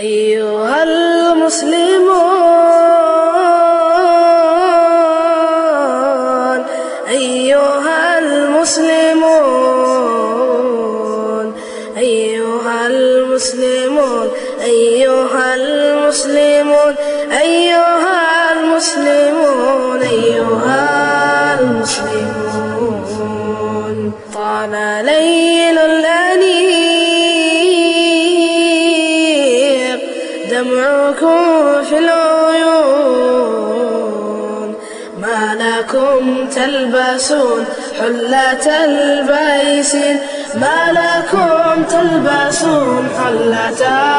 أيها المسلمون أيها المسلمون أيها المسلمون أيها المسلمون أيها المسلمون أيها المسلمون طال ليل الأنيق دمعكم في العيون ما لكم تلبسون حلة البيسين ما لكم تلبسون حلة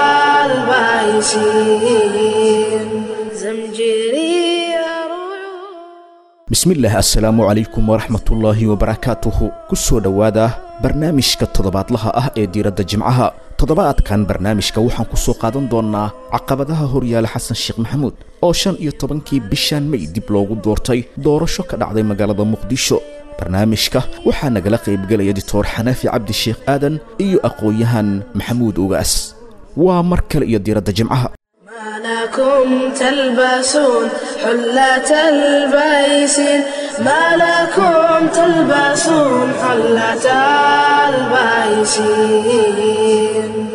البيسين زمجري رعود bismillaah assalaamu calaykum waraxmatullaahi wabarakaatuhu ku soo dhowaada barnaamijka toddobaadlaha ah ee diiradda jimcaha toddobaadkan barnaamijka waxaan ku soo qaadan doonnaa caqabadaha horyaala xasan sheekh maxamuud oo shan iyo tobankii bishaan may dib loogu doortay doorasho ka dhacday magaalada muqdisho barnaamijka waxaa nagala qaybgelaya dictor xanaafi cabdi sheekh aadan iyo aqoon-yahan maxamuud ugaas waa mar kale iyo diiradda jimcaha ما لكم تلبسون حلة البيسين ما لكم تلبسون حلة البيسين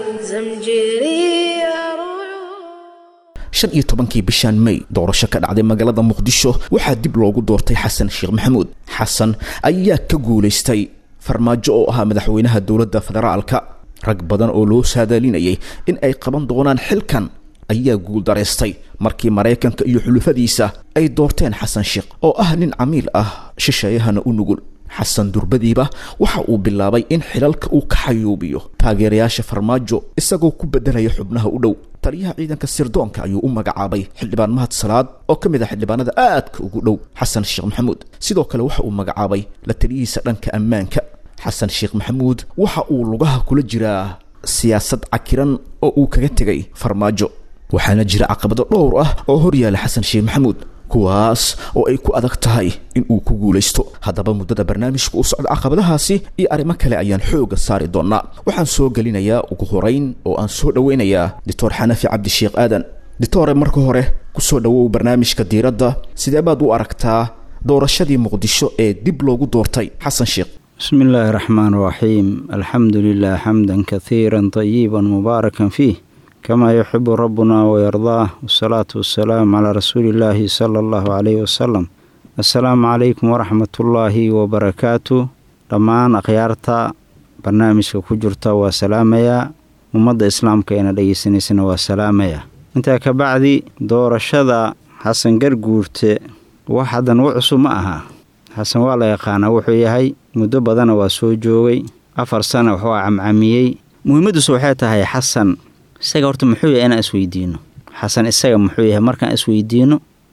زمجري رعود shan iyo tobankii bishaan may doorasho ka dhacday magaalada muqdisho waxaa dib loogu doortay xasan sheekh maxamuud xasan ayaa ka guulaystay farmaajo oo ahaa madaxweynaha dowladda federaalka rag badan oo loo saadaalinayay in ay qaban doonaan xilkan ayaa guuldaraystay markii maraykanka iyo xulufadiisa ay doorteen xasan sheekh oo ah nin camiil ah shisheeyahana u nugul xasan durbadiiba waxa uu bilaabay in xilalka uu ka xayuubiyo taageerayaasha farmaajo isagoo ku beddelaya xubnaha u dhow taliyaha ciidanka sirdoonka ayuu u magacaabay xildhibaan mahad salaad oo ka mid ah xildhibaanada aadka ugu dhow xasan sheekh maxamuud sidoo kale waxa uu magacaabay la taliyihiisa dhanka ammaanka xasan sheekh maxamuud waxa uu lugaha kula jiraa siyaasad cakiran oo uu kaga tegay farmaajo waxaana jira caqabado dhowr ah oo horyaala xasan sheekh maxamuud kuwaas oo ay ku adag tahay in uu ku guulaysto haddaba muddada barnaamijka u socda caqabadahaasi iyo arrimo kale ayaan xooga saari doonaa waxaan soo gelinayaa ugu horeyn oo aan soo dhoweynayaa doctor xanafi cabdi sheekh aadan doctore marka hore kusoo dhowow barnaamijka diiradda sidee baad u aragtaa doorashadii muqdisho ee dib loogu doortay xasan sheekh بسم الله الرحمن الرحيم الحمد لله حمدا كثيرا طيبا مباركا فيه كما يحب ربنا ويرضاه والصلاة والسلام على رسول الله صلى الله عليه وسلم السلام عليكم ورحمة الله وبركاته dhammaan akhyaarta barnaamijka ku jirta waa salaamayaa ummadda islaamka eena dhegeysanaysana waa salaamayaa intaa ka bacdi doorashada xasan garguurte wax haddan u cusub ma aha xasan waa la yaqaanaa wuxuu yahay muddo badana waa soo joogay afar sana waxuu camcamiyey muhiimaddiisu waxay tahay xasan isaga horta muxuu yahay inaan isweydiino xasan isaga muxuu yahay markaan isweydiino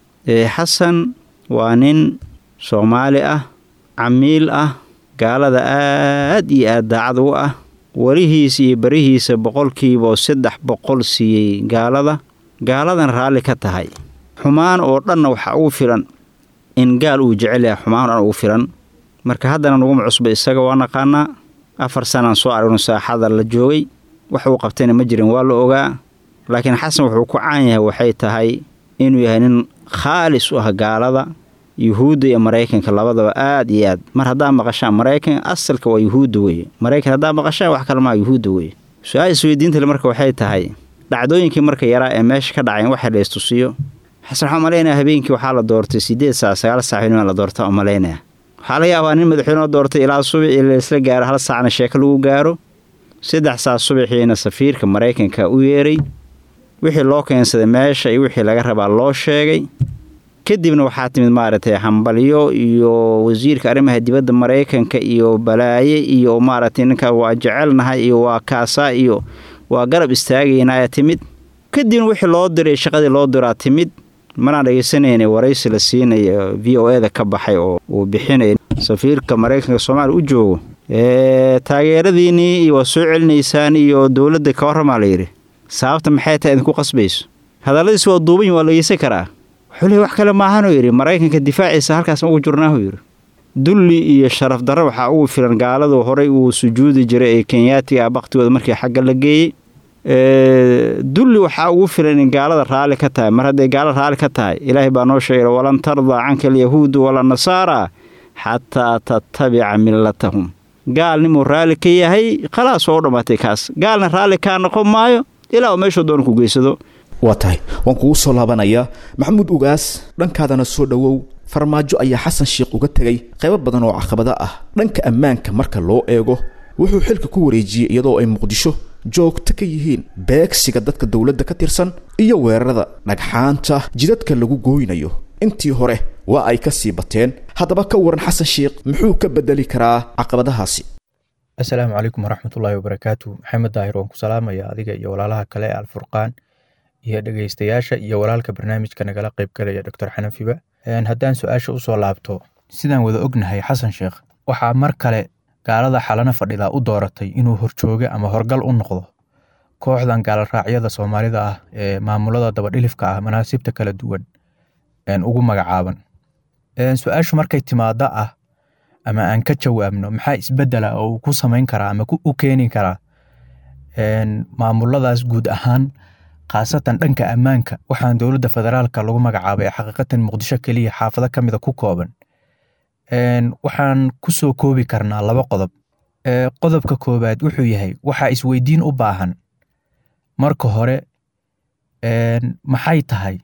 xasan waa nin soomaali ah camiil ah gaalada aad iyo aad daacad u ah warihiisa iyo barihiisa boqolkiiba oo saddex boqol siiyey gaalada gaaladan raalli ka tahay xumaan oo dhanna waxaa ugu filan in gaal uu jecel yahay xumaan oo dhan ugu filan marka haddana naguma cusba isaga waa naqaanaa afar sanaan soo aragno saaxada la joogay wax uu qabtayna ma jirin waa la ogaa laakiin xasan wuxuu ku caan yahay waxay tahay inuu yahay nin khaalis u ah gaalada yuhuudda iyo maraykanka labadaba aad iyo aad mar haddaa maqashaan maraykan asalka waa yuhuudda weeye maraykan haddaa maqashaan wax kale maa yuhuudda weeye su-aal isweydiintale marka waxay tahay dhacdooyinkii marka yaraa ee meesha ka dhacayn waxa la istusiyo xasan waxaa umalaynaya habeenkii waxaa la doortay siddeed saac sagaal saaxinima la doorta umalaynaya waxaa laga yaabaa nin madaxweyneo doortay ilaa subaxii laisla gaaro hal saacna sheeko lagu gaaro saddex saac subaxiina safiirka maraykanka u yeeray wixii loo keensaday meesha iyo wixii laga rabaa loo sheegay kadibna waxaa timid maaragtay hambalyo iyo wasiirka arrimaha dibadda maraykanka iyo balaaye iyo maaragtay ninkaa waa jecelnahay iyo waa kaasaa iyo waa garab istaagaynaa timid kadibna wixii loo diray shaqadii loo diraa timid manaan dhegeysanayna waraysi la siinaya v o eda ka baxay oo uu bixinay safiirka maraykanka soomaaliya u joogo taageeradiinnii iyo waa soo celinaysaan iyo dowladda ka warramaa layidhi sababta maxay tahay idinku qasbayso hadalladiis waa duuban waa la geysan karaa wuxuu leey wax kale maahanuu yidhi maraykanka difaaciisa halkaas ma ugu jirnaahu yidhi dulli iyo sharaf darro waxaa ugu filan gaaladu horay uu sujuudi jiray ee kenyaatiga ah baktigooda markii xagga la geeyey dulli waxaa ugu filan in gaalada raalli ka tahay mar hadday gaalo raalli ka tahay ilaahay baa noo sheegay walan tardaa canka alyahuudu wala nasaara xataa tattabica millatahum gaalnimuu raalli ka yahay khalaas waa u dhammaatay kaas gaalna raalli kaa noqon maayo ilaa uu meeshuu doona ku geysado waa tahay waan kugu soo laabanayaa maxamuud ugaas dhankaadana soo dhowow farmaajo ayaa xasan sheikh uga tegay qaybo badan oo caqabada ah dhanka ammaanka marka loo eego wuxuu xilka ku wareejiyey iyadoo ay muqdisho joogto ka yihiin beegsiga dadka dowladda ka tirsan iyo weerarada dhagxaanta jidadka lagu gooynayo intii hore waa ay ka sii bateen haddaba ka waran xasan sheikh muxuu ka bedeli karaa caqabadahaasi assalaamu calaykum waraxmatullaahi wabarakaatu maxamed daahir waan ku salaamaya adiga iyo walaalaha kale ee alfurqaan iyo dhegeystayaasha iyo walaalka barnaamijka nagala qaybgalaya doctor xanafiba haddaan su-aasha usoo laabto sidaan wada ognahay xasan sheekh waxaa mar kale gaalada xalana fadhida u dooratay inuu horjooge ama horgal u noqdo kooxdan gaaloraacyada soomaalida ah ee maamulada dabadhilifka ah manaasibta kala duwan ugu magacaaban su-aashu markay timaado ah ama aan ka jawaabno maxaa isbedela oo uu ku samayn karaa ama u keeni karaa maamuladaas guud ahaan khaasatan dhanka ammaanka waxaan dowladda federaalka lagu magacaabay xaqiiqatan muqdisho keliya xaafado ka mida ku kooban waxaan ku soo koobi karnaa laba qodob qodobka koowaad wuxuu yahay waxaa isweydiin u baahan marka hore maxay tahay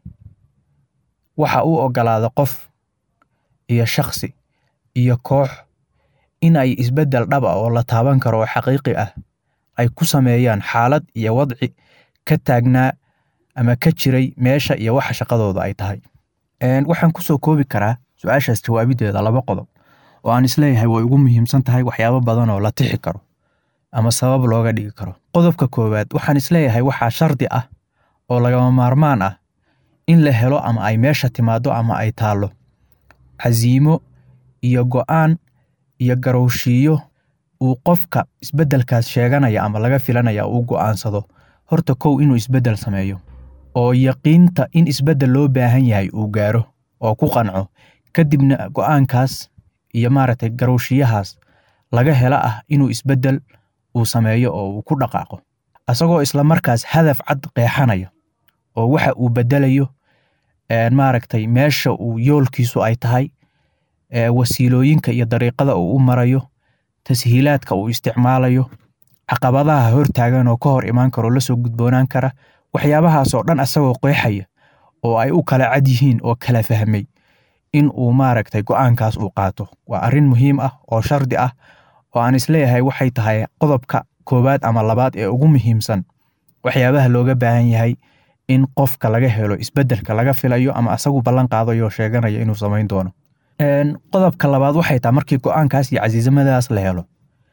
waxa uu ogolaada qof iyo shakhsi iyo koox in ay isbeddel dhab ah oo la taaban karo oo xaqiiqi ah ay ku sameeyaan xaalad iyo wadci ka taagnaa ama ka jiray meesha iyo waxa shaqadooda ay tahay waxaan ku soo koobi karaa su-aashaas jawaabideeda laba qodob oo aan isleeyahay way ugu muhiimsan tahay waxyaabo badan oo la tixi karo ama sabab looga dhigi karo qodobka koowaad waxaan isleeyahay waxaa shardi ah oo lagama maarmaan ah in la helo ama ay meesha timaado ama ay taallo casiimo iyo go'aan iyo garowshiiyo uu qofka isbeddelkaas sheeganaya ama laga filanaya uu go'aansado horta kow inuu isbeddel sameeyo oo yaqiinta in isbeddel loo baahan yahay uu gaaro oo ku qanco kadibna go'aankaas iyo maaragtay garowshiyahaas laga hela ah inuu isbeddel uu sameeyo oo uu ku dhaqaaqo asagoo isla markaas hadaf cad qeexanaya oo waxa uu beddelayo maaragtay meesha uu yoolkiisu ay tahay wasiilooyinka iyo dariiqada uu u marayo tashiilaadka uu isticmaalayo caqabadaha hortaagan oo ka hor imaan karo lasoo gudboonaan kara waxyaabahaasoo dhan asagoo qeexaya oo ay u kala cad yihiin oo kala fahmay in uu maaragtay go'aankaas uu qaato waa arrin muhiim ah oo shardi ah oo aan isleeyahay waxay tahay qodobka koowaad ama labaad ee ugu muhiimsan waxyaabaha looga baahan yahay in qofka laga helo isbeddelka laga filayo ama asagu ballan qaadayo sheeganaya inuu samayn doono qodobka labaad waxay tahay markii go'aankaas iyo casiisamadaas la helo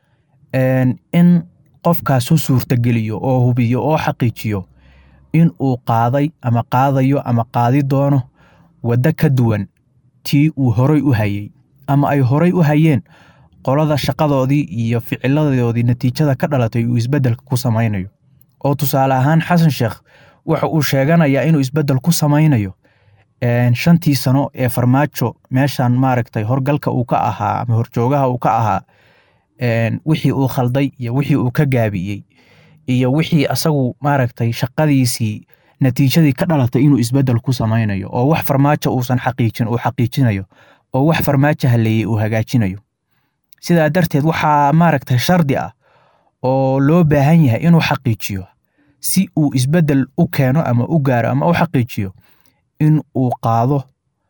in qofkaas u suurtageliyo oo hubiyo oo xaqiijiyo in uu qaaday ama qaadayo ama qaadi doono waddo ka duwan tii uu horay u hayey ama ay horay u hayeen qolada shaqadoodii iyo ficiladoodii natiijada ka dhalatay uu isbeddelka ku samaynayo oo tusaale ahaan xasan sheekh waxa uu sheeganayaa inuu isbeddel ku samaynayo shantii sano ee farmaajo meeshan maaragtay horgalka uu ka ahaa ama horjoogaha uu ka ahaa wixii uu khalday iyo wixii uu ka gaabiyey iyo wixii asagu maaragtay shaqadiisii natiijadii ka dhalatay inuu isbeddel ku samaynayo oo wax farmaajo uusan xaqiijin uu xaqiijinayo oo wax farmaajo haleeyey uu hagaajinayo sidaa darteed waxaa maaragtay shardi ah oo loo baahan yahay inuu xaqiijiyo si uu isbeddel u keeno ama u gaaro ama u xaqiijiyo in uu qaado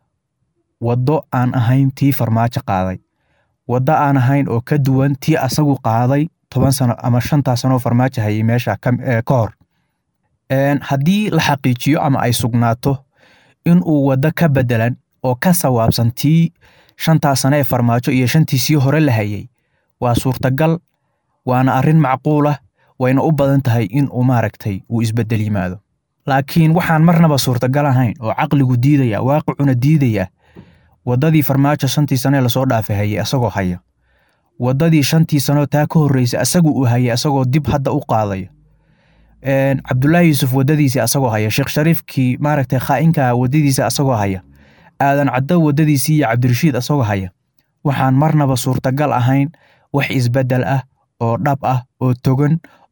waddo aan ahayn tii farmaajo qaaday waddo aan ahayn oo ka duwan tii asagu qaaday toban sano ama shantaa sanoo farmaajo hayay meesha ka hor haddii la xaqiijiyo ama ay sugnaato in uu waddo ka beddelan oo ka sawaabsan tii shantaa sano ee farmaajo iyo shantii sii hore la hayay waa suurtagal waana arrin macquulah wayna u badan tahay in uu maaragtay uu isbeddel yimaado laakiin waxaan marnaba suurtagal ahayn oo caqligu diidaya waaqicuna diidaya waddadii farmaajo shantii sanee lasoo dhaafay hayay asagoo haya waddadii shantii sanoo taa ka horreysay asagu uu hayay asagoo dib hadda u qaadaya cabdulaahi yuusuf waddadiisii asagoo haya sheekh shariifkii maaragtay khaa'inka waddadiisa asagoo haya aadan caddo waddadiisii iyo cabdirashiid asagoo haya waxaan marnaba suurtagal ahayn wax isbeddel ah oo dhab ah oo togan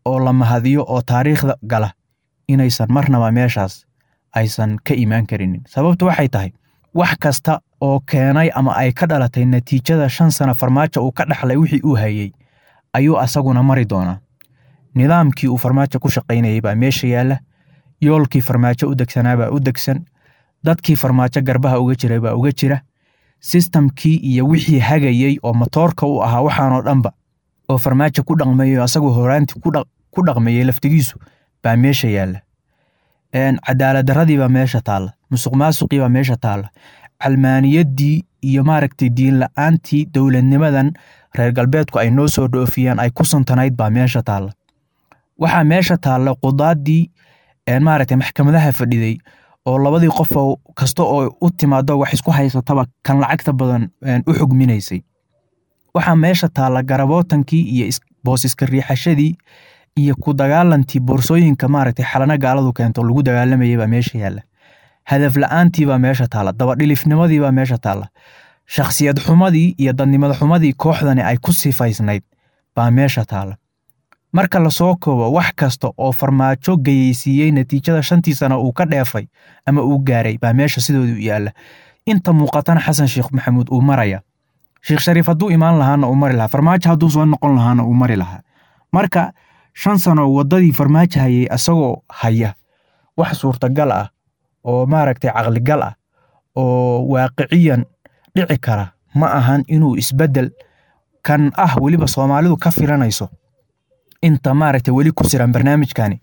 oo la mahadiyo oo taariikhda gala inaysan marnaba meeshaas aysan ka imaan karinin sababtu waxay tahay wax kasta oo keenay ama ay ka dhalatay natiijada shan sano farmaajo uu ka dhaxlay wixii uu hayey ayuu asaguna mari doonaa nidaamkii uu farmaajo ku shaqaynayay baa meesha yaalla yoolkii farmaajo u degsanaa baa u degsan dadkii farmaajo garbaha uga jiray baa uga jira sistamkii iyo wixii hagayey oo matoorka u ahaa waxaanoo dhanba oo farmaajo ku dhaqmayay asagoo horaantii ku dhaqmayay laftigiisu baa meesha yaalla cadaalad darradii baa meesha taalla musuq maasuqii baa meesha taalla calmaaniyaddii iyo maaragtay diin la-aantii dowladnimadan reer galbeedku ay noo soo dhoofiyaan ay ku suntanayd baa meesha taalla waxaa meesha taalla qudaadii maaragtay maxkamadaha fadhiday oo labadii qof kasta oo u timaado wax isku haysataba kan lacagta badan u xugminaysay waxaa meesha taalla garabootankii iyo boos iska riixashadii iyo ku dagaalantii boorsooyinka maaragtay xalana gaaladu keento lagu dagaalamayay baa meesha yaalla hadaf la-aantii baa meesha taalla dabadhilifnimadii baa meesha taalla shakhsiyad xumadii iyo dadnimada xumadii kooxdani ay ku sifaysnayd baa meesha taalla marka lasoo koobo wax kasta oo farmaajo gayeysiiyey natiijada shantii sano uu ka dheefay ama uu gaaray baa meesha sidoodu yaalla inta muuqatana xasan sheekh maxamuud uu maraya sheekh shariif hadduu imaan lahaana uu mari lahaa farmaajo hadduu soo noqon lahaana uu mari lahaa marka shan sano waddadii farmaajo hayay asagoo haya wax suurtagal ah oo maaragtay caqligal ah oo waaqiciyan dhici kara ma ahan inuu isbeddel kan ah weliba soomaalidu ka filanayso inta maaragtay weli ku siran barnaamijkani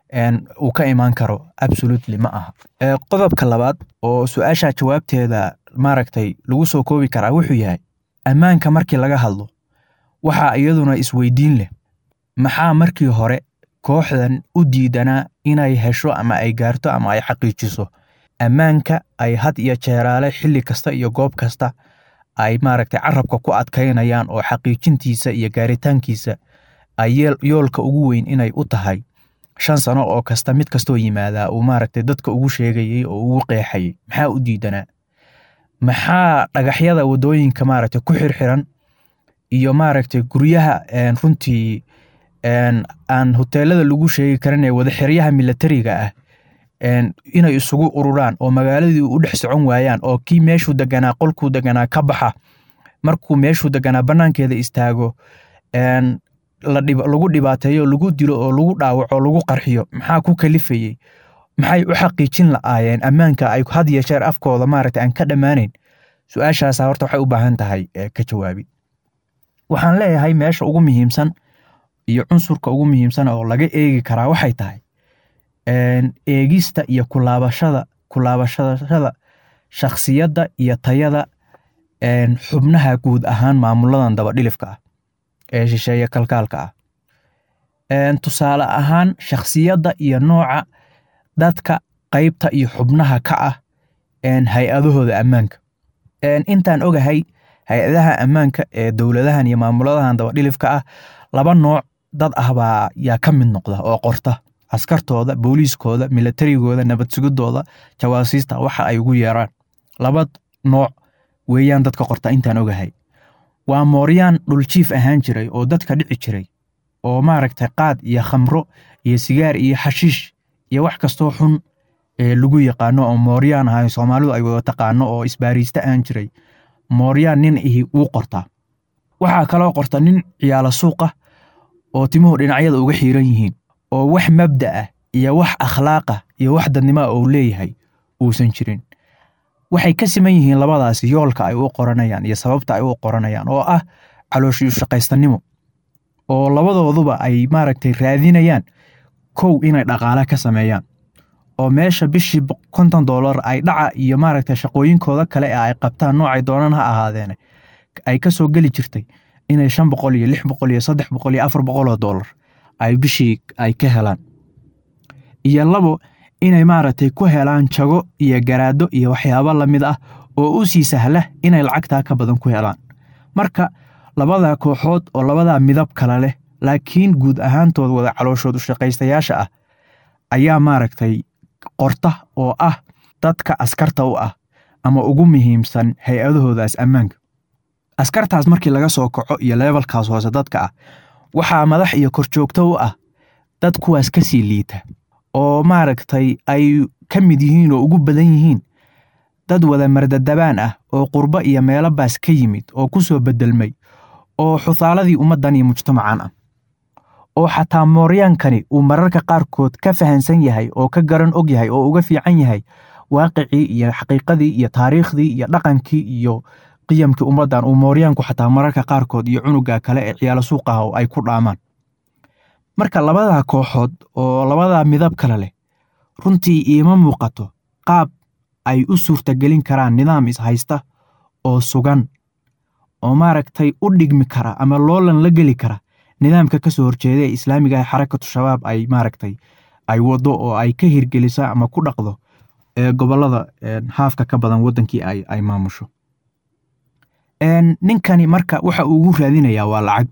uu ka imaan karo absolutely ma aha qodobka labaad oo su-aasha jawaabteeda maaragtay lagu soo koobi karaa wuxuu yahay ammaanka markii laga hadlo waxaa iyaduna isweydiin leh maxaa markii hore kooxdan u diidanaa inay hesho ama ay gaarto ama ay xaqiijiso ammaanka ay had iyo jeeraale xilli kasta iyo goob kasta ay maaragtay carabka ku adkaynayaan oo xaqiijintiisa iyo gaaritaankiisa ay yoolka ugu weyn inay u tahay shan sano oo kasta mid kastoo yimaadaa uu maaragtay dadka ugu sheegayey oo ugu qeexayay maxaa u diidanaa maxaa dhagaxyada waddooyinka maaragtay ku xirxiran iyo maaragtay guryaha runtii aan hoteelada lagu sheegi karin ee wadaxiryaha milatariga ah inay isugu ururaan oo magaaladii u dhex socon waayaan oo kii meeshuu deganaa qolkuu deganaa ka baxa markuu meeshuu deganaa bannaankeeda istaago lagu dhibaateeyo lagu dilo oo lagu dhaawaco oo lagu qarxiyo maxaa ku kalifayey maxay u xaqiijin la'aayeen ammaanka ay had iyo jeer afkooda maaragtay aan ka dhammaanayn su-aashaasa horta waxay u baahan tahay ka jawaabi waxaan leeyahay meesha ugu muhiimsan iyo cunsurka ugu muhiimsan oo laga eegi karaa waxay tahay eegista iyo kulaabashada kulaabashada shakhsiyadda iyo tayada xubnaha guud ahaan maamuladan dabadhilifka ah ee shisheeye kalkaalka ah tusaale ahaan shakhsiyadda iyo nooca dadka qaybta iyo xubnaha ka ah hay-adahooda ammaanka intaan ogahay hay-adaha ammaanka ee dowladahan iyo maamuladahan dabadhilifka ah laba nooc dad ah baa yaa ka mid noqda oo qorta askartooda booliiskooda milatarigooda nabad sugidooda jawaasiista waxa ay ugu yeeraan laba nooc weeyaan dadka qorta intaan ogahay waa mooryaan dhuljiif ahaan jiray oo dadka dhici jiray oo maaragtay qaad iyo khamro iyo sigaar iyo xashiish iyo wax kastoo xun ee lagu yaqaano oo mooryaan ahay soomaalidu ay wada taqaano oo isbaariista ahaan jiray mooryaan nin ihi wuu qortaa waxaa kaloo qorta nin ciyaalo suuqa oo timuhu dhinacyada uga xiiran yihiin oo wax mabda ah iyo wax akhlaaqa iyo wax dadnimoa uu leeyahay uusan jirin waxay ka siman yihiin labadaasi yoolka ay u qoranayaan iyo sababta ay u qoranayaan oo ah calooshiyu shaqaystanimo oo labadooduba ay maaragtay raadinayaan kow inay dhaqaale ka sameeyaan oo meesha bishii konton dollar ay dhaca iyo maaragtay shaqooyinkooda kale ee ay qabtaan noocay doonaan ha ahaadeene ay ka soo geli jirtay inay shan boqol iyo lix boqol iyo saddex boqol iyo afar boqol oo dollar ay bishii ay ka helaan iyo labo inay maaragtay ku helaan jago iyo garaado iyo waxyaabo lamid ah oo u sii sahla inay lacagtaa ka badan ku helaan marka labadaa kooxood oo labadaa midab kale leh laakiin guud ahaantood wada calooshood u shaqaystayaasha ah ayaa maaragtay qorta oo ah dadka askarta u ah ama ugu muhiimsan hay-adahoodaas ammaanka askartaas markii laga soo kaco iyo leebalkaas hoose dadka ah waxaa madax iyo korjoogto u ah dad kuwaas ka sii liita oo maaragtay ay ka mid yihiin oo ugu badan yihiin dad wada mardadabaan ah oo qurbo iyo meelo baas ka yimid oo ku soo beddelmay oo xusaaladii ummaddan iyo mujtamacan ah oo xataa mooryaankani uu mararka qaarkood ka fahansan yahay oo ka garan og yahay oo uga fiican yahay waaqicii iyo xaqiiqadii iyo taariikhdii iyo dhaqankii iyo qiyamkii ummaddan uu mooryaanku xataa mararka qaarkood iyo cunuga kale ee ciyaalo suuqaha oo ay ku dhaamaan marka labadaa kooxood oo labadaa midab kale leh runtii iima muuqato qaab ay u suurtagelin karaan nidaam ishaysta oo sugan oo maaragtay u dhigmi kara ama loolan la geli kara nidaamka ka soo horjeeda ee islaamiga ah xarakatu shabaab ay maaragtay ay waddo oo ay ka hirgeliso ama ku dhaqdo ee gobollada haafka ka badan waddankii ay ay maamusho ninkani marka waxa uu ugu raadinayaa waa lacag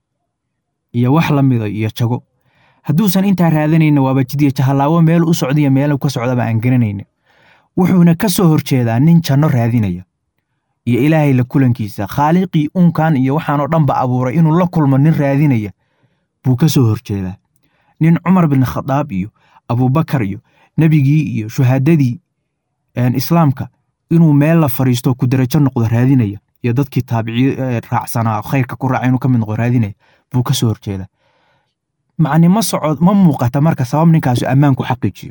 iyo wax la mida iyo jago hadduusan intaa raadanayna waaba jidya jahallaawo meel u socdaiyo meel ka socdaba aan garanayna wuxuuna ka soo horjeedaa nin janno raadinaya iyo ilaahay la kulankiisa khaaliqii uunkan iyo waxaanoo dhanba abuuray inuu la kulmo nin raadinaya buu ka soo horjeedaa nin cumar bin khadaab iyo abuubakar iyo nebigii iyo shuhaadadii islaamka inuu meel la fadhiisto ku darajo noqdo raadinaya iyo dadkii taabici raacsanaa khayrka ku raaca inuu ka mid noqdo raadinaya buu ka soo horjeedaa macni ma socod ma muuqata marka sabab ninkaasu ammaanku xaqiijiyo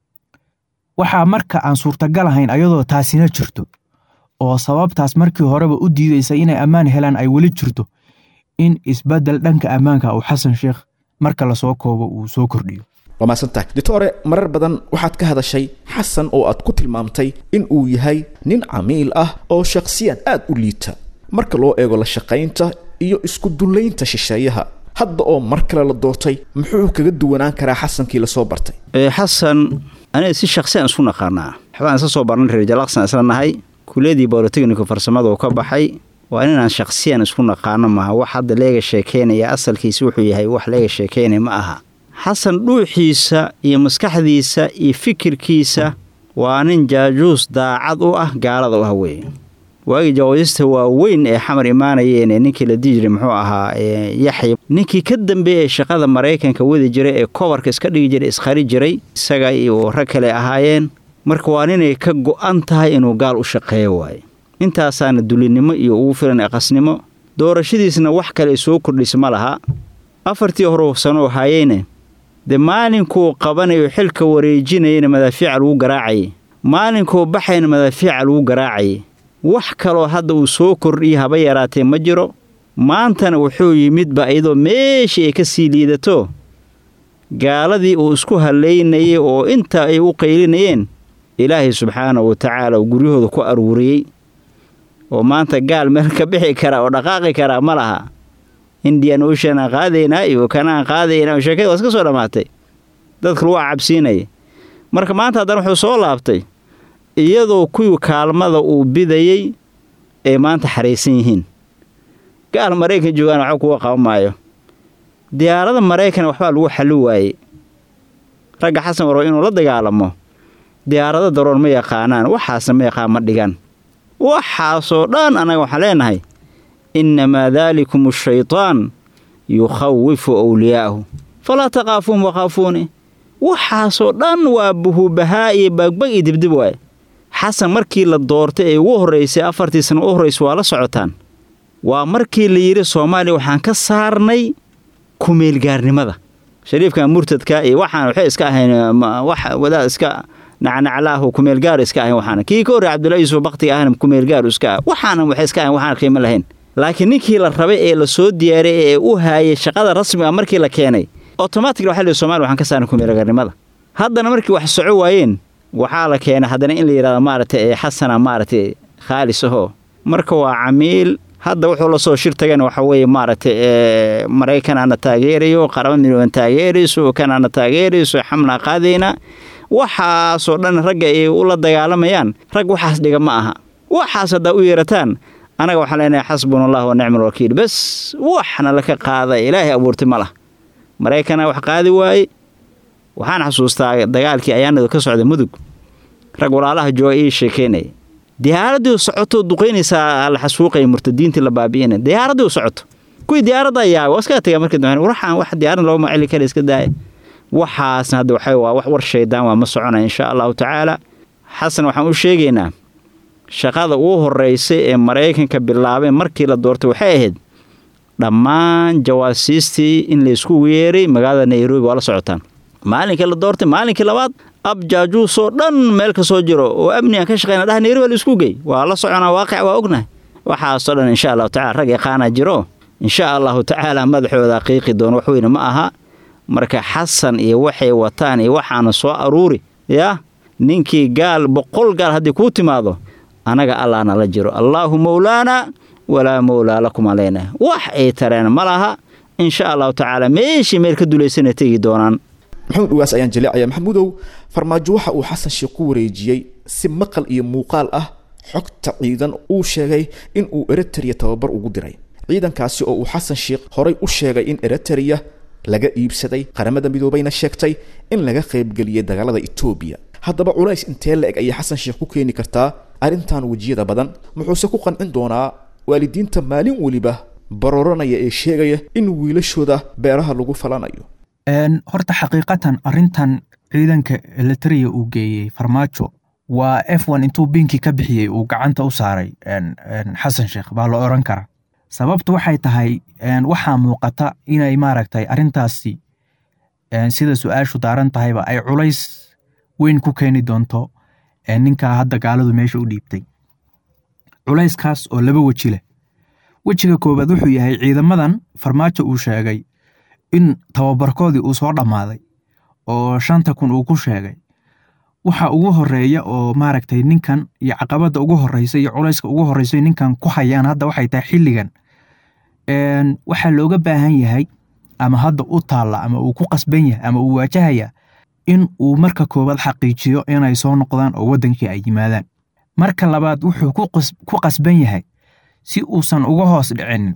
waxaa marka aan suurtagal ahayn ayadoo taasina jirto oo sababtaas markii horeba u diidaysa inay ammaan helaan ay weli jirto in isbeddel dhanka ammaanka uu xasan sheekh marka lasoo koobo uu soo kordhiyo waa mahadsantahay doctore marar badan waxaad ka hadashay xasan oo aad ku tilmaamtay in uu yahay nin camiil ah oo shakhsiyan aad u liita marka loo eego la shaqaynta iyo isku dullaynta shisheeyaha hadda oo mar kale la doortay muxuu kaga duwanaan karaa xasankii lasoo bartay xasan aniga si shaksiyan isku naqaanaa waxbaan isla soo barnay reer jalaqsan isla nahay kuliyadii bolotechnico farsamada uu ka baxay waa inaan shaksiyan isku naqaano maaha wax hadda leega sheekeynaya asalkiisa wuxuu yahay wax leega sheekeynaya ma aha xasan dhuuxiisa iyo maskaxdiisa iyo fikirkiisa waa nin jaajuus daacad u ah gaalada u ah weeye waagii jawaadista waaweyn ee xamar imaanayeen ee ninkii la dihi jiray muxuu ahaa yaxya ninkii ka dambeeyey ee shaqada maraykanka wadi jiray ee kobarka iska dhigi jiray iskhari jiray isaga iyo rag kale ahaayeen marka waa ninay ka go'an tahay inuu gaal u shaqeeyo waaye intaasaana dulinimo iyo ugu filan aqasnimo doorashadiisna wax kale soo kordhisa ma laha afartii hore sano haayeyne dee maalinkuu qabanayo xilka wareejinayana madaafiica lagu garaacayay maalinkuu baxayna madaafiica lagu garaacayay wax kaloo hadda uu soo kordhiyay haba yaraatee ma jiro maantana wuxuu yimidba iyadoo meeshii ay ka sii liidato gaaladii uu isku hallaynayay oo intaa ay u qaylinayeen ilaahay subxaanahu wa tacaala uu guryahooda ku aruuriyey oo maanta gaal meel ka bixi karaa oo dhaqaaqi karaa ma laha indian ocean aan qaadaynaa iyo kanaan qaadaynaa sheekada waa iska soo dhammaatay dadka lagu cabsiinaya marka maanta haddana wuxuu soo laabtay iyadoo kuwii kaalmada uu bidayey ay maanta xaraysan yihiin gaal maraykan joogaan waxba kuga qaban maayo diyaarada maraykan waxbaa lagu xalli waayey ragga xasan warba inuu la dagaalamo diyaarado daroon ma yaqaanaan waxaasna ma yaqaan ma dhigan waxaasoo dhan annaga waxaan leenahay innamaa daalikum ashaytaan yukhawifu awliyaa'ahu falaa taqaafuun wakhaafuuni waxaasoo dhan waa buhubahaa iyo bagbag iyo dibdib waaye xasan markii la doortay ee ugu horraysay afartii sana u horraysa waa la socotaan waa markii la yidhi soomaaliya waxaan ka saarnay kumeelgaarnimada shariifkan murtadka iyo waxaan waxay iska ahayn wax wadaad iska nacnaclaahu kumeelgaar iska ahayn waxaana kii ka horrey cabdullahi yuusuf baktiga ahna kumeelgaaru iska ah waxaana waxay iska ahayn waxaan qiimo lahayn laakiin ninkii la rabay ee la soo diyaaray ee u haayay shaqada rasmiga markii la keenay otomatically waxa la yidhi somalia waxaan ka saarnay kumeelgaarnimada haddana markii wax soco waayeen waxaa la keenay haddana in la yidhahdo maaragtay ee xasana maaragtay khaalis ahoo marka waa camiil hadda wuxuu la soo shir tagana waxa weeye maaragtay ee maraykan aana taageerayo qaraba midooban taageerayso kan aana taageerayso xamlaa qaadayna waxaasoo dhan ragga ay ula dagaalamayaan rag waxaas dhiga ma aha waxaas haddaa u yeerataan annaga waxaan leenahay xasbuna allah wa nicma alwakiil bes waxna laka qaada ilaahay abuurtay ma lah maraykana wax qaadi waaye waxaan xasuustaa dagaalkii ayaanadu ka socda mudug rag walaalaha jooga ii sheekeynaya diyaaraddii socoto duqaynaysaa la xasuuqaya murtadiintii la baabi'ina diyaaraddii socoto kuwii diyaaradda yaaba waa iskaga tagaa markii dambe waxaan wax diyaaradda loogama celi kara iska daaya waxaasna hadda waxa waa wax war shaydaan waa ma soconaya insha allahu tacaala xasan waxaan u sheegaynaa shaqada ugu horreysay ee maraykanka bilaabeen markii la doortay waxay ahayd dhammaan jawaasiistii in laysku yeeray magaalada nairobi waa la socotaan maalinkii la doortay maalinkii labaad ab jaajuusoo dhan meel ka soo jiro oo amnigan ka shaqeyna dhaha nairobi laisku gey waa la soconaa waaqic waa ognahay waxaasoo dhan insha allahu tacala rag yaqaana jiro insha allahu tacaala madaxooda qiiqi doon wax weyne ma aha marka xasan iyo waxay wataan iyo waxaana soo aruuri yaa ninkii gaal boqol gaal haddii kuu timaado anaga allah nala jiro allaahu mowlaana walaa mowlaa lakum aleyna wax ay tareen ma laha insha allahu tacaala meeshii meel ka dulaysana tegi doonaan maxamuud ugaas ayaan jaleecaya maxamuudow farmaajo waxa uu xasan sheekh ku wareejiyey si maqal iyo muuqaal ah xogta ciidan uu sheegay in uu eritrea tababar ugu diray ciidankaasi oo uu xasan sheekh horay u sheegay in eritrea laga iibsaday qaramada midoobayna sheegtay in laga qaybgeliyay dagaalada etoobiya haddaba culays intee la eg ayay xasan sheekh ku keeni kartaa arrintan wejiyada badan muxuuse ku qancin doonaa waalidiinta maalin weliba barooranaya ee sheegaya in wiilashooda beeraha lagu falanayo horta xaqiiqatan arintan ciidanka elitria uu geeyey farmaajo waa f n intuu binkii ka bixiyey uu gacanta u saaray xasan sheekh baa la oran karaa sababtu waxay tahay waxaa muuqata inay maaragtay arintaasi sida su-aashu daaran tahayba ay culays weyn ku keeni doonto ninkaa hadda gaaladu meesha u dhiibtay culayskaas oo laba weji leh wejiga koowaad wuxuu yahay ciidamadan farmaajo uu sheegay in tababarkoodii uu soo dhammaaday oo shanta kun uu ku sheegay waxa ugu horeeya oo maaragtay ninkan iyo caqabada ugu horeysa iyo culayska ugu horeysa ninkan ku hayaan hadda waxay tahay xilligan waxaa looga baahan yahay ama hadda u taalla ama uu ku qasban yahay ama uu waajahaya in uu marka koowaad xaqiijiyo inay soo noqdaan oo waddankii ay yimaadaan marka labaad wuxuu ku qasban yahay si uusan uga hoos dhicinin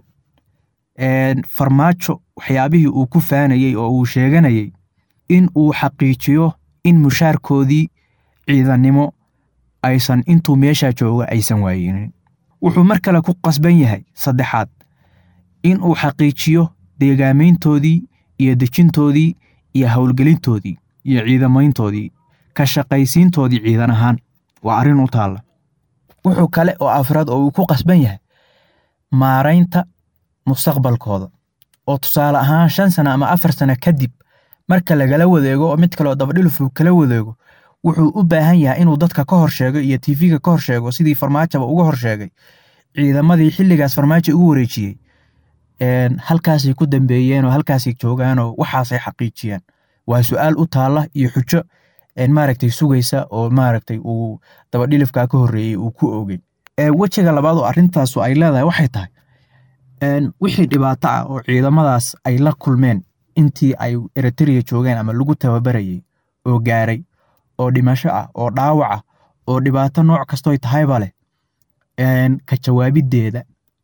farmaajo waxyaabihii uu ku faanayey oo uu sheeganayay in uu xaqiijiyo in mushaarkoodii ciidannimo aysan intuu meeshaa jooga aysan waayinin wuxuu mar kale ku qasban yahay saddexaad in uu xaqiijiyo deegaamayntoodii iyo dejintoodii iyo howlgelintoodii iyo ciidamayntoodii ka shaqaysiintoodii ciidan ahaan waa arrin u taalla wuxuu kale oo afraad oo uu ku qasban yahay maaraynta mustaqbalkooda oo tusaale ahaan shan sano ama afar sano kadib marka lagala wadeego oo mid kaleoo dabadhilufuu kala wadeego wuxuu u baahan yahay inuu dadka ka hor sheego iyo tv-ga ka hor sheego sidii farmaajaba uga hor sheegay ciidamadii xilligaas farmaajo ugu wareejiyey halkaasay ku dambeeyeen oo halkaasay joogaanoo waxaasay xaqiijiyeen waa su-aal u taalla iyo xujo maaragtay sugaysa oo maaragtay uu dabadhilifkaa ka horreeyey uu ku oogay wejiga labaad oo arrintaasu ay leedahay waxay tahay wixii dhibaato ah oo ciidamadaas ay la kulmeen intii ay eritrea joogeen ama lagu tababarayey oo gaaray oo dhimasho ah oo dhaawac ah oo dhibaato nooc kastoy tahayba leh ka jawaabiddeeda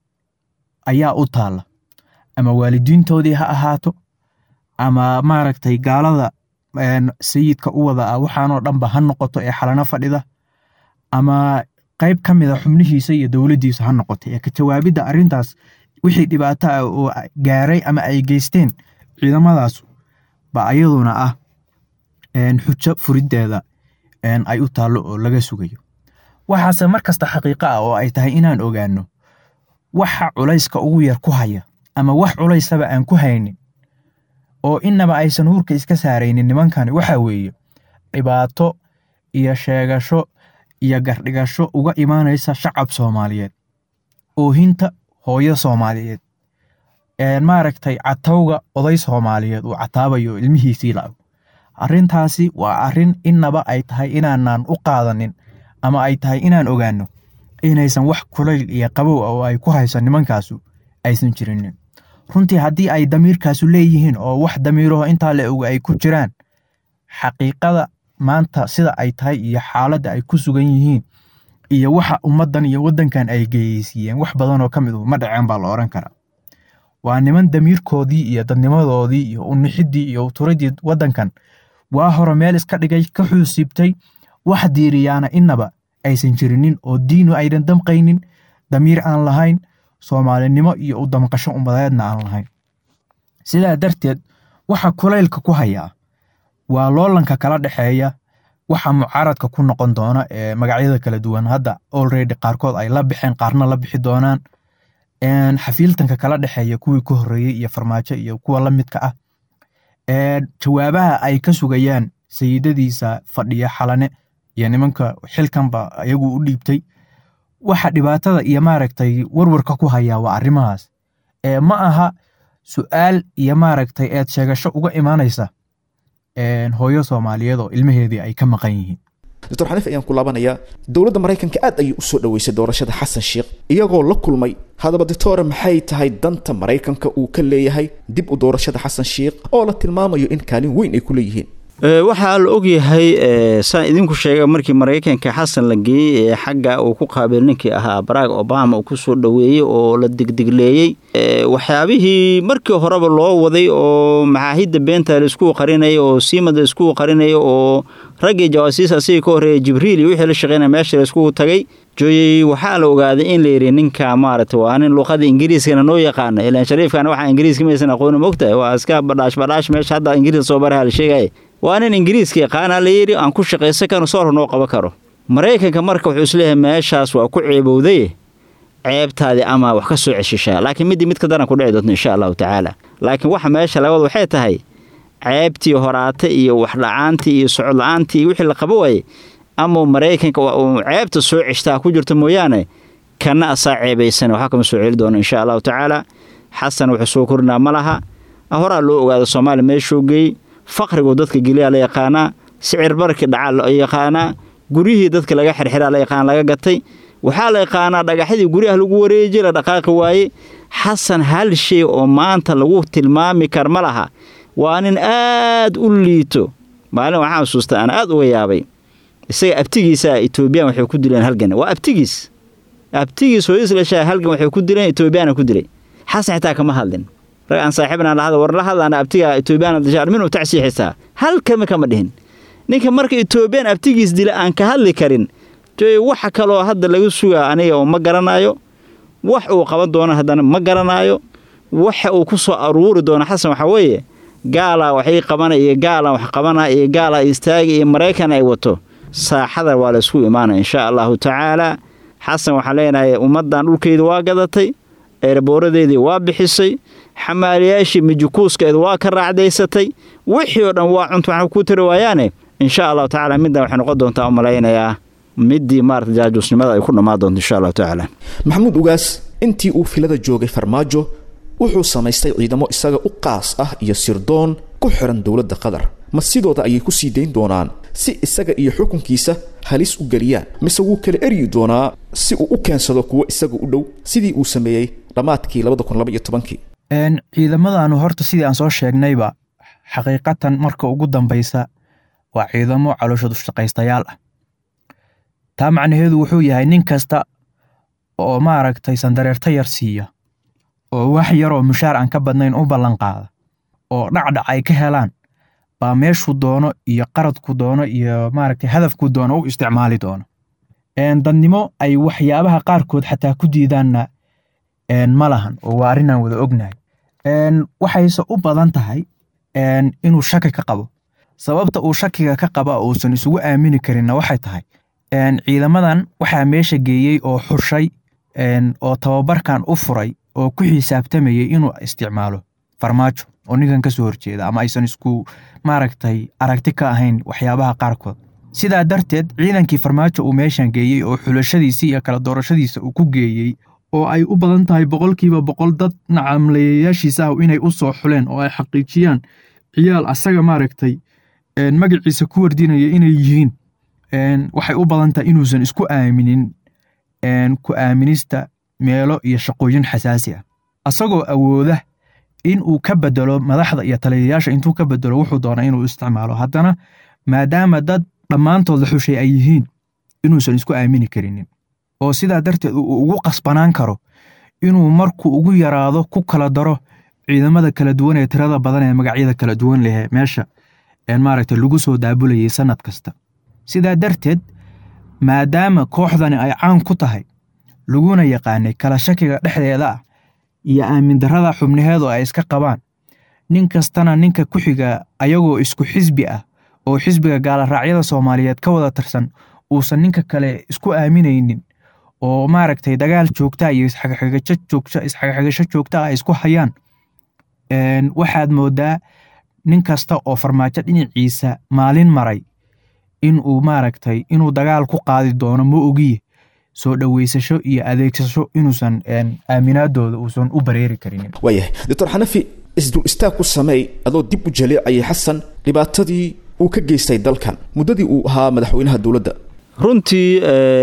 ayaa u taalla ama waalidiintoodii ha ahaato ama maaragtay gaalada sayidka u wada ah waxaanoo dhanba ha noqoto ee xalano fadhida ama qayb ka mida xubnihiisa iyo dowladdiisa ha noqoto ee ka jawaabidda arrintaas wixii dhibaato ah oo gaaray ama ay geysteen ciidamadaas ba ayaduna ah xujo furiddeeda ay u taallo oo laga sugayo waxaase mar kasta xaqiiqo ah oo ay tahay inaan ogaano waxa culayska ugu yar ku haya ama wax culaysaba aan ku haynin oo inaba aysan huurka iska saaraynin nimankani waxa weeye dhibaato iyo sheegasho iyo gardhigasho uga imaanaysa shacab soomaaliyeed oohinta hooyo soomaaliyeed maaragtay catawga oday soomaaliyeed uu cataabayo ilmihiisii la-ag arrintaasi waa arrin inaba ay tahay inaanaan u qaadanin ama ay tahay inaan ogaano inaysan wax kulayl iyo qabow ah oo ay ku hayso nimankaasu aysan jirinin runtii haddii ay damiirkaasu leeyihiin oo wax damiiraho intaa la oga ay ku jiraan xaqiiqada maanta sida ay tahay iyo xaaladda ay ku sugan yihiin iyo waxa ummaddan iyo waddankan ay geyeysiiyeen wax badanoo ka mid ma dhaceen baa la odhan karaa waa niman damiirkoodii iyo dadnimadoodii iyo unixiddii iyo uturadii waddankan waa hore meel iska dhigay ka xuusiibtay wax diiriyaana inaba aysan jirinin oo diinu aynan damqaynin damiir aan lahayn soomaalinimo iyo u damqasho ummadeedna aan lahayn sidaa darteed waxa kulaylka ku hayaa waa loolanka kala dhexeeya waxa mucaaradka ku noqon doona ee magacyada kala duwan hadda already qaarkood ay la bixeen qaarna la bixi doonaan xafiiltanka kala dhexeeya kuwii ka horreeyey iyo farmaajo iyo kuwa la midka ah jawaabaha ay ka sugayaan sayidadiisa fadhiya xalane iyo nimanka xilkanba iyagu u dhiibtay waxa dhibaatada iyo maaragtay warwarka ku hayaa waa arrimahaas ma aha su'aal iyo maaragtay eed sheegasho uga imaanaysa hooyo soomaaliyeed oo ilmaheedii ay ka maqan yihiin doctor xaniif ayaan ku laabanayaa dowladda maraykanka aad ayay u soo dhoweysay doorashada xasan sheikh iyagoo la kulmay haddaba doctore maxay tahay danta maraykanka uu ka leeyahay dib u doorashada xasan sheikh oo la tilmaamayo in kaalin weyn ay ku leeyihiin waxaa la ogyahay saan idinku sheega markii maraykanka xasan la geeyey ee xagga uu ku qaabil ninkii ahaa barack obama uu ku soo dhoweeyey oo la digdigleeyey waxyaabihii markii horeba loo waday oo maxaahidda beenta laisku qarinaya oo siimad laisku qarinaya oo raggii jawaasiis asigii ka horreeya jibriil iyo wixii la shaqeynaya meesha laiskugu tagay jooyey waxaa la ogaaday in la yidhi ninka maaragta waa nin luqada ingiriiskana noo yaqaana ilaan shariifkana waxaa ingiriiska maysan aqooni mogtahay waa iska badhaash badhaash meesha hadda ingiriis soo baraha la sheegaya waa nin ingiriiska yaqaana la yidhi aan ku shaqaysan karo soor noo qaban karo maraykanka marka wuxuu isleeyahay meeshaas waa ku ceebowday ceebtaadii ama wax ka soo ceshishaa laakiin middii mid ka daran ku dhici doonto insha allahu tacaala laakiin waxa meesha laga wada waxay tahay ceebtii horaata iyo waxdhacaantii iyo socod la-aantii iyo wixii la qabo waayey ama maraykanka uu ceebta soo ceshtaa ku jirto mooyaane kana asaa ceebaysan waxaa kama soo celi doono insha allahu tacaala xasan wuxuu soo korinaa ma laha horaa loo ogaada soomaaliya meeshuu geey faqrigu dadka geliyaa la yaqaanaa sicir barkii dhacaa la yaqaanaa guryihii dadka laga xirxiraa la yaqaan laga gatay waxaa la yaqaanaa dhagaxyadii guryaha lagu wareejiye la dhaqaaqi waaye xasan hal shay oo maanta lagu tilmaami kar ma laha waa nin aad u liito maalin waxaan xusuusta aan aad uga yaabay isaga abtigiisa etoobiyan waxay ku dileen halgan waa abtigiis abtigiis hooyadiis dhashaa halgan waxay ku dileen etoobiyaana ku dilay xasan xitaa kama hadlin rag aan saaxiibna lahada war la hadlaana abtiga etoobiyaan dashaar minuu tacsiixisaa hal kama kama dhihin ninka marka etoobiyaan abtigiis dila aan ka hadli karin joy waxa kaloo hadda laga sugaa aniga oo ma garanaayo wax uu qaban doono haddana ma garanaayo waxa uu ku soo aruuri doono xasan waxaa weeye gaalaa waxay qabana iyo gaalaa wax qabana iyo gaalaa istaaga iyo maraykan ay wato saaxada waa laysku imaanaya insha allahu tacaala xasan waxaan leenahay ummaddan dhulkeeda waa gadatay eeraboораdeedii waa bixisay xamaaliyaashii mijukuuskeeda waa ka raacdaysatay wixii oo dhan waa cuntu waxna ku tiri waayaane insha allahu tacaala middan waxay noqon doontaa u malaynayaa middii maarata jaajuusnimada ay ku dhammaan doonto insha allahu tacaala maxamuud ugaas intii uu filada joogay farmaajo wuxuu samaystay ciidamo isaga u qaas ah iyo sirdoon ku xiran dowladda qatar ma sidooda ayay ku sii dayn doonaan si isaga iyo xukunkiisa halis u geliyaan mise wuu kala eryi doonaa si uu u keensado kuwo isaga u dhow sidii uu sameeyey dhammaadkii labada kun laba iyo tobankii ciidamadaanu horta sidii aan soo sheegnayba xaqiiqatan marka ugu dambaysa waa ciidamo calooshoodu shaqaystayaal ah taa macnaheedu wuxuu yahay nin kasta oo maaragtay sandareerta yar siiya oo wax yaroo mushaar aan ka badnayn u ballan qaada oo dhacdhac ay ka helaan baa meeshuu doono iyo qaradku doono iyo maaragtay hadafku doono u isticmaali doono dadnimo ay waxyaabaha qaarkood xataa ku diidaanna ma lahan oo waa arrinaan wada ognahay waxayse u badan tahay inuu shaki ka qabo sababta uu shakiga ka qaba uusan isugu aamini karinna waxay tahay ciidamadan waxaa meesha geeyey oo xushay oo tababarkan u furay oo ku xisaabtamayay inuu isticmaalo farmaajo oo ninkan ka soo horjeeda ama aysan isku maaragtay aragti ka ahayn waxyaabaha qaarkood sidaa darteed ciidankii farmaajo uu meeshan geeyey oo xulashadiisii iyo kala doorashadiisa uu ku geeyey oo ay u badan tahay boqolkiiba boqol dad nacamleeyayaashiisa ah inay u soo xuleen oo ay xaqiijiyaan ciyaal asaga maaragtay magaciisa ku wardinaya inay yihiin waxay u badan tahay inuusan isku aaminin ku aaminista meelo iyo shaqooyin xasaasi ah asagoo awooda in uu ka bedelo madaxda iyo taliyayaasha intuu ka bedelo wuxuu doona inuu isticmaalo haddana maadaama dad dhammaantood la xushay ay yihiin inuusan isku aamini karinin oo sidaa darteed uu ugu qasbanaan karo inuu markuu ugu yaraado ku kala daro ciidamada kala duwan ee tirada badan ee magacyada kala duwan leh meesha maaragta lagu soo daabulayay sanad kasta sidaa darteed maadaama kooxdani ay caan ku tahay laguna yaqaanay kala shakiga dhexdeeda ah iyo aamin darrada xubnaheedu ay iska qabaan nin kastana ninka ku xiga ayagoo isku xisbi ah oo xisbiga gaalaraacyada soomaaliyeed ka wada tirsan uusan ninka kale isku aaminaynin oo maaragtay dagaal joogta iyo isxagaxigasho joogta isxagaxigasho joogta ay isku hayaan waxaad moodaa nin kasta oo farmaajo dhinaciisa maalin maray in uu maaragtay inuu dagaal ku qaadi doono ma ogiye soo dhoweysasho iyo adeegsasho inuusan aaminaadooda uusan u bareeri karinin waayahay doctor xanafi isdul istaag ku sameey adoo dib u jaleecayay xasan dhibaatadii uu ka geystay dalkan muddadii uu ahaa madaxweynaha dowladda runtii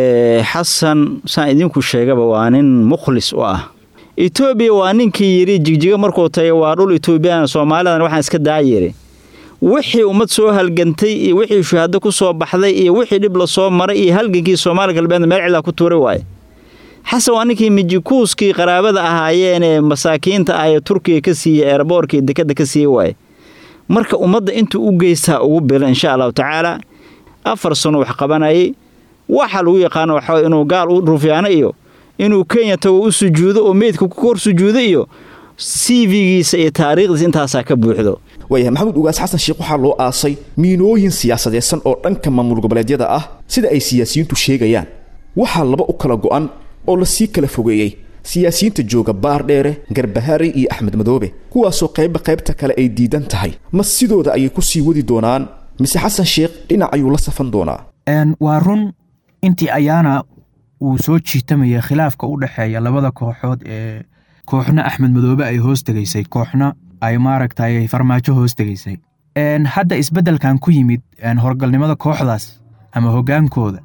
xasan saan idinku sheegaba waa nin mukhlis u ah etoobiya waa ninkii yidhi jigjiga markuu tagay waa dhul etoobiyaan soomaalidan waxaan iska daa yidhi wixii ummad soo halgantay iyo wixii shuhaado ku soo baxday iyo wixii dhib la soo maray iyo halgankii soomaali galbeedna meel cilaa ku tuuray waaye xasan waa ninkii mijikuuskii qaraabada ahaayeenee masaakiinta ah ee turkiga ka siiyey eerboorkii dekadda ka siiyey waaye marka ummadda intuu u geystaa ugu bila insha allahu tacaala afar sano wax qabanayay waxa lagu yaqaano waxaa inuu gaal u rufyaano iyo inuu kenya tago u sujuudo oo meydka ku kor sujuudo iyo cv-giisa iyo taariikhdiisa intaasaa ka buuxdo waayahay maxamuud ugaas xasan sheekh waxaa loo aasay miinooyin siyaasadeedsan oo dhanka maamul goboleedyada ah sida ay siyaasiyiintu sheegayaan waxaa laba u kala go'an oo la sii kala fogeeyey siyaasiyiinta jooga baardheere garbahari iyo axmed madoobe kuwaasoo qaybba qaybta kale ay diidan tahay ma sidooda ayay ku sii wadi doonaan mise xasan sheekh dhinac ayuu la safan doonaa waa run intii ayaana uu soo jiitamaya khilaafka u dhexeeya labada kooxood ee kooxna axmed madoobe ay hoos tegaysay kooxna ay maaragtay farmaajo hoos tegaysay hadda isbeddelkan ku yimid horgalnimada kooxdaas ama hoggaankooda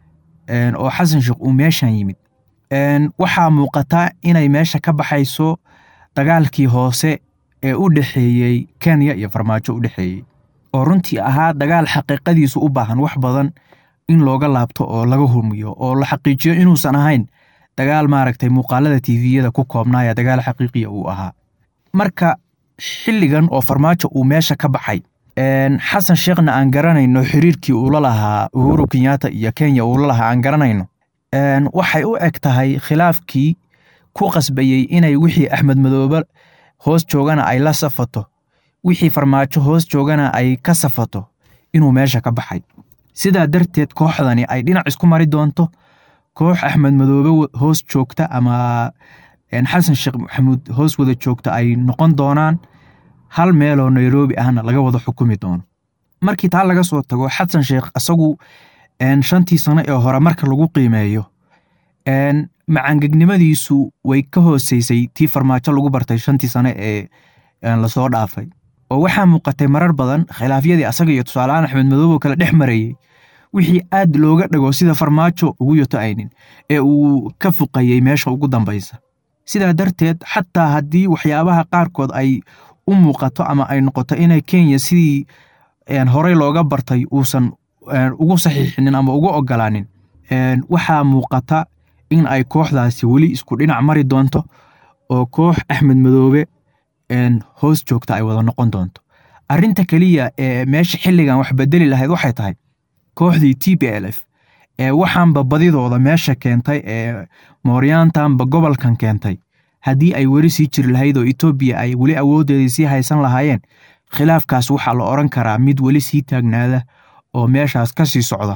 oo xasan sheekh uu meeshan yimid waxaa muuqata inay meesha ka baxayso dagaalkii hoose ee u dhexeeyey kenya iyo farmaajo u dhexeeyey oo runtii ahaa dagaal xaqiiqadiisu u baahan wax badan in looga laabto oo laga humiyo oo la xaqiijiyo inuusan ahayn dagaal maaragtay muuqaalada tviyada ku koobnaaya dagaal xaqiiqiya uu ahaa marka xilligan oo farmaajo uu meesha ka baxay xasan sheekhna aan garanayno xiriirkii uula lahaa uhuru kenyatta iyo kenya uula lahaa aan garanayno waxay u eg tahay khilaafkii ku qasbayey inay wixii axmed madoobe hoos joogana ay la safato wixii farmaajo hoos joogana ay ka safato inuu meesha ka baxay sidaa darteed kooxdani ay dhinac isku mari doonto koox axmed madoobe hoos joogta ama xasan sheekh maxamuud hoos wada joogta ay noqon doonaan hal meeloo nairobi ahna laga wada xukumi doono markii taa laga soo tago xasan sheekh isagu shantii sano ee hore marka lagu qiimeeyo macangegnimadiisu way ka hooseysay tii farmaajo lagu bartay shantii sano ee lasoo dhaafay oo waxaa muuqatay marar badan khilaafyadii asaga iyo tusaaleaan axmed madoobe oo kale dhex marayey wixii aad looga dhago sida farmaajo ugu yoto aynin ee uu ka fuqayey meesha ugu dambaysa sidaa darteed xataa haddii waxyaabaha qaarkood ay u muuqato ama ay noqoto inay kenya sidii horey looga bartay uusan ugu saxiixinin ama ugu ogolaanin waxaa muuqata in ay kooxdaasi weli isku dhinac mari doonto oo koox axmed madoobe hoos joogta ay wada noqon doonto arinta keliya ee meesha xilligan wax bedeli lahayd waxay tahay kooxdii t b l f ee waxaanba badidooda meesha keentay ee mooryaantanba gobolkan keentay haddii ay weli sii jiri lahayd oo etoobiya ay weli awoodeedii sii haysan lahaayeen khilaafkaas waxaa la odran karaa mid weli sii taagnaada oo meeshaas ka sii socda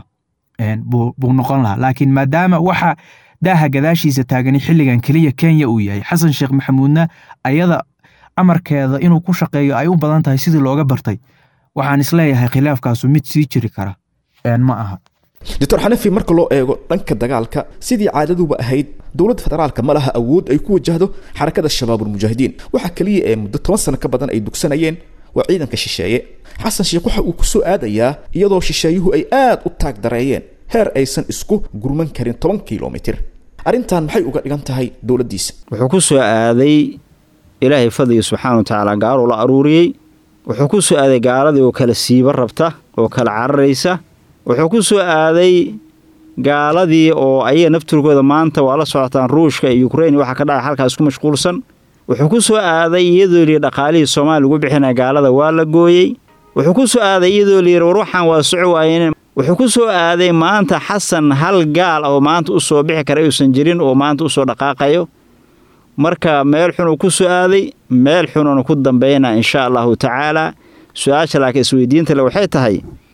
buu noqon lahaa laakiin maadaama waxa daaha gadaashiisa taagani xilligan keliya kenya uu yahay xasan sheekh maxamuudna ayada amarkeeda inuu ku shaqeeyo ay u badan tahay sidii looga bartay waxaan isleeyahay khilaafkaasu mid sii jiri kara ma aha doctor xanafi marka loo eego dhanka dagaalka sidii caadaduba ahayd dowladda federaalka ma laha awood ay ku wajahdo xarakada shabaabulmujaahidiin waxa keliya ee muddo toban sano ka badan ay dugsanayeen waa ciidanka shisheeye xasan sheekh waxa uu ku soo aadayaa iyadoo shisheeyuhu ay aad u taag dareeyeen heer aysan isku gurman karin toban kilomitir arrintan maxay uga dhigan tahay dowladdiisa wuxuu ku soo aaday ilaahay fadligii subxaana wa tacaala gaaluu la aruuriyey wuxuu ku soo aaday gaaladii oo kala siiba rabta oo kala cararaysa wuxuu ku soo aaday gaaladii oo ayaga naftirkooda maanta waa la socotaan ruushka iyo ukrein waxa ka dhaca halkaas ku mashquulsan wuxuu ku soo aaday iyadoo layidhi dhaqaalihii soomaaliya lagu bixinaya gaalada waa la gooyey wuxuu ku soo aaday iyadoo layidhi war waxaan waa soco waayeen wuxuu ku soo aaday maanta xasan hal gaal oo maanta u soo bixi kara uusan jirin oo maanta u soo dhaqaaqayo marka meel xunuu ku soo aaday meel xunuuna ku dambayna insha allahu tacaalaa su-aasha laakiin isweydiinta le waxay tahay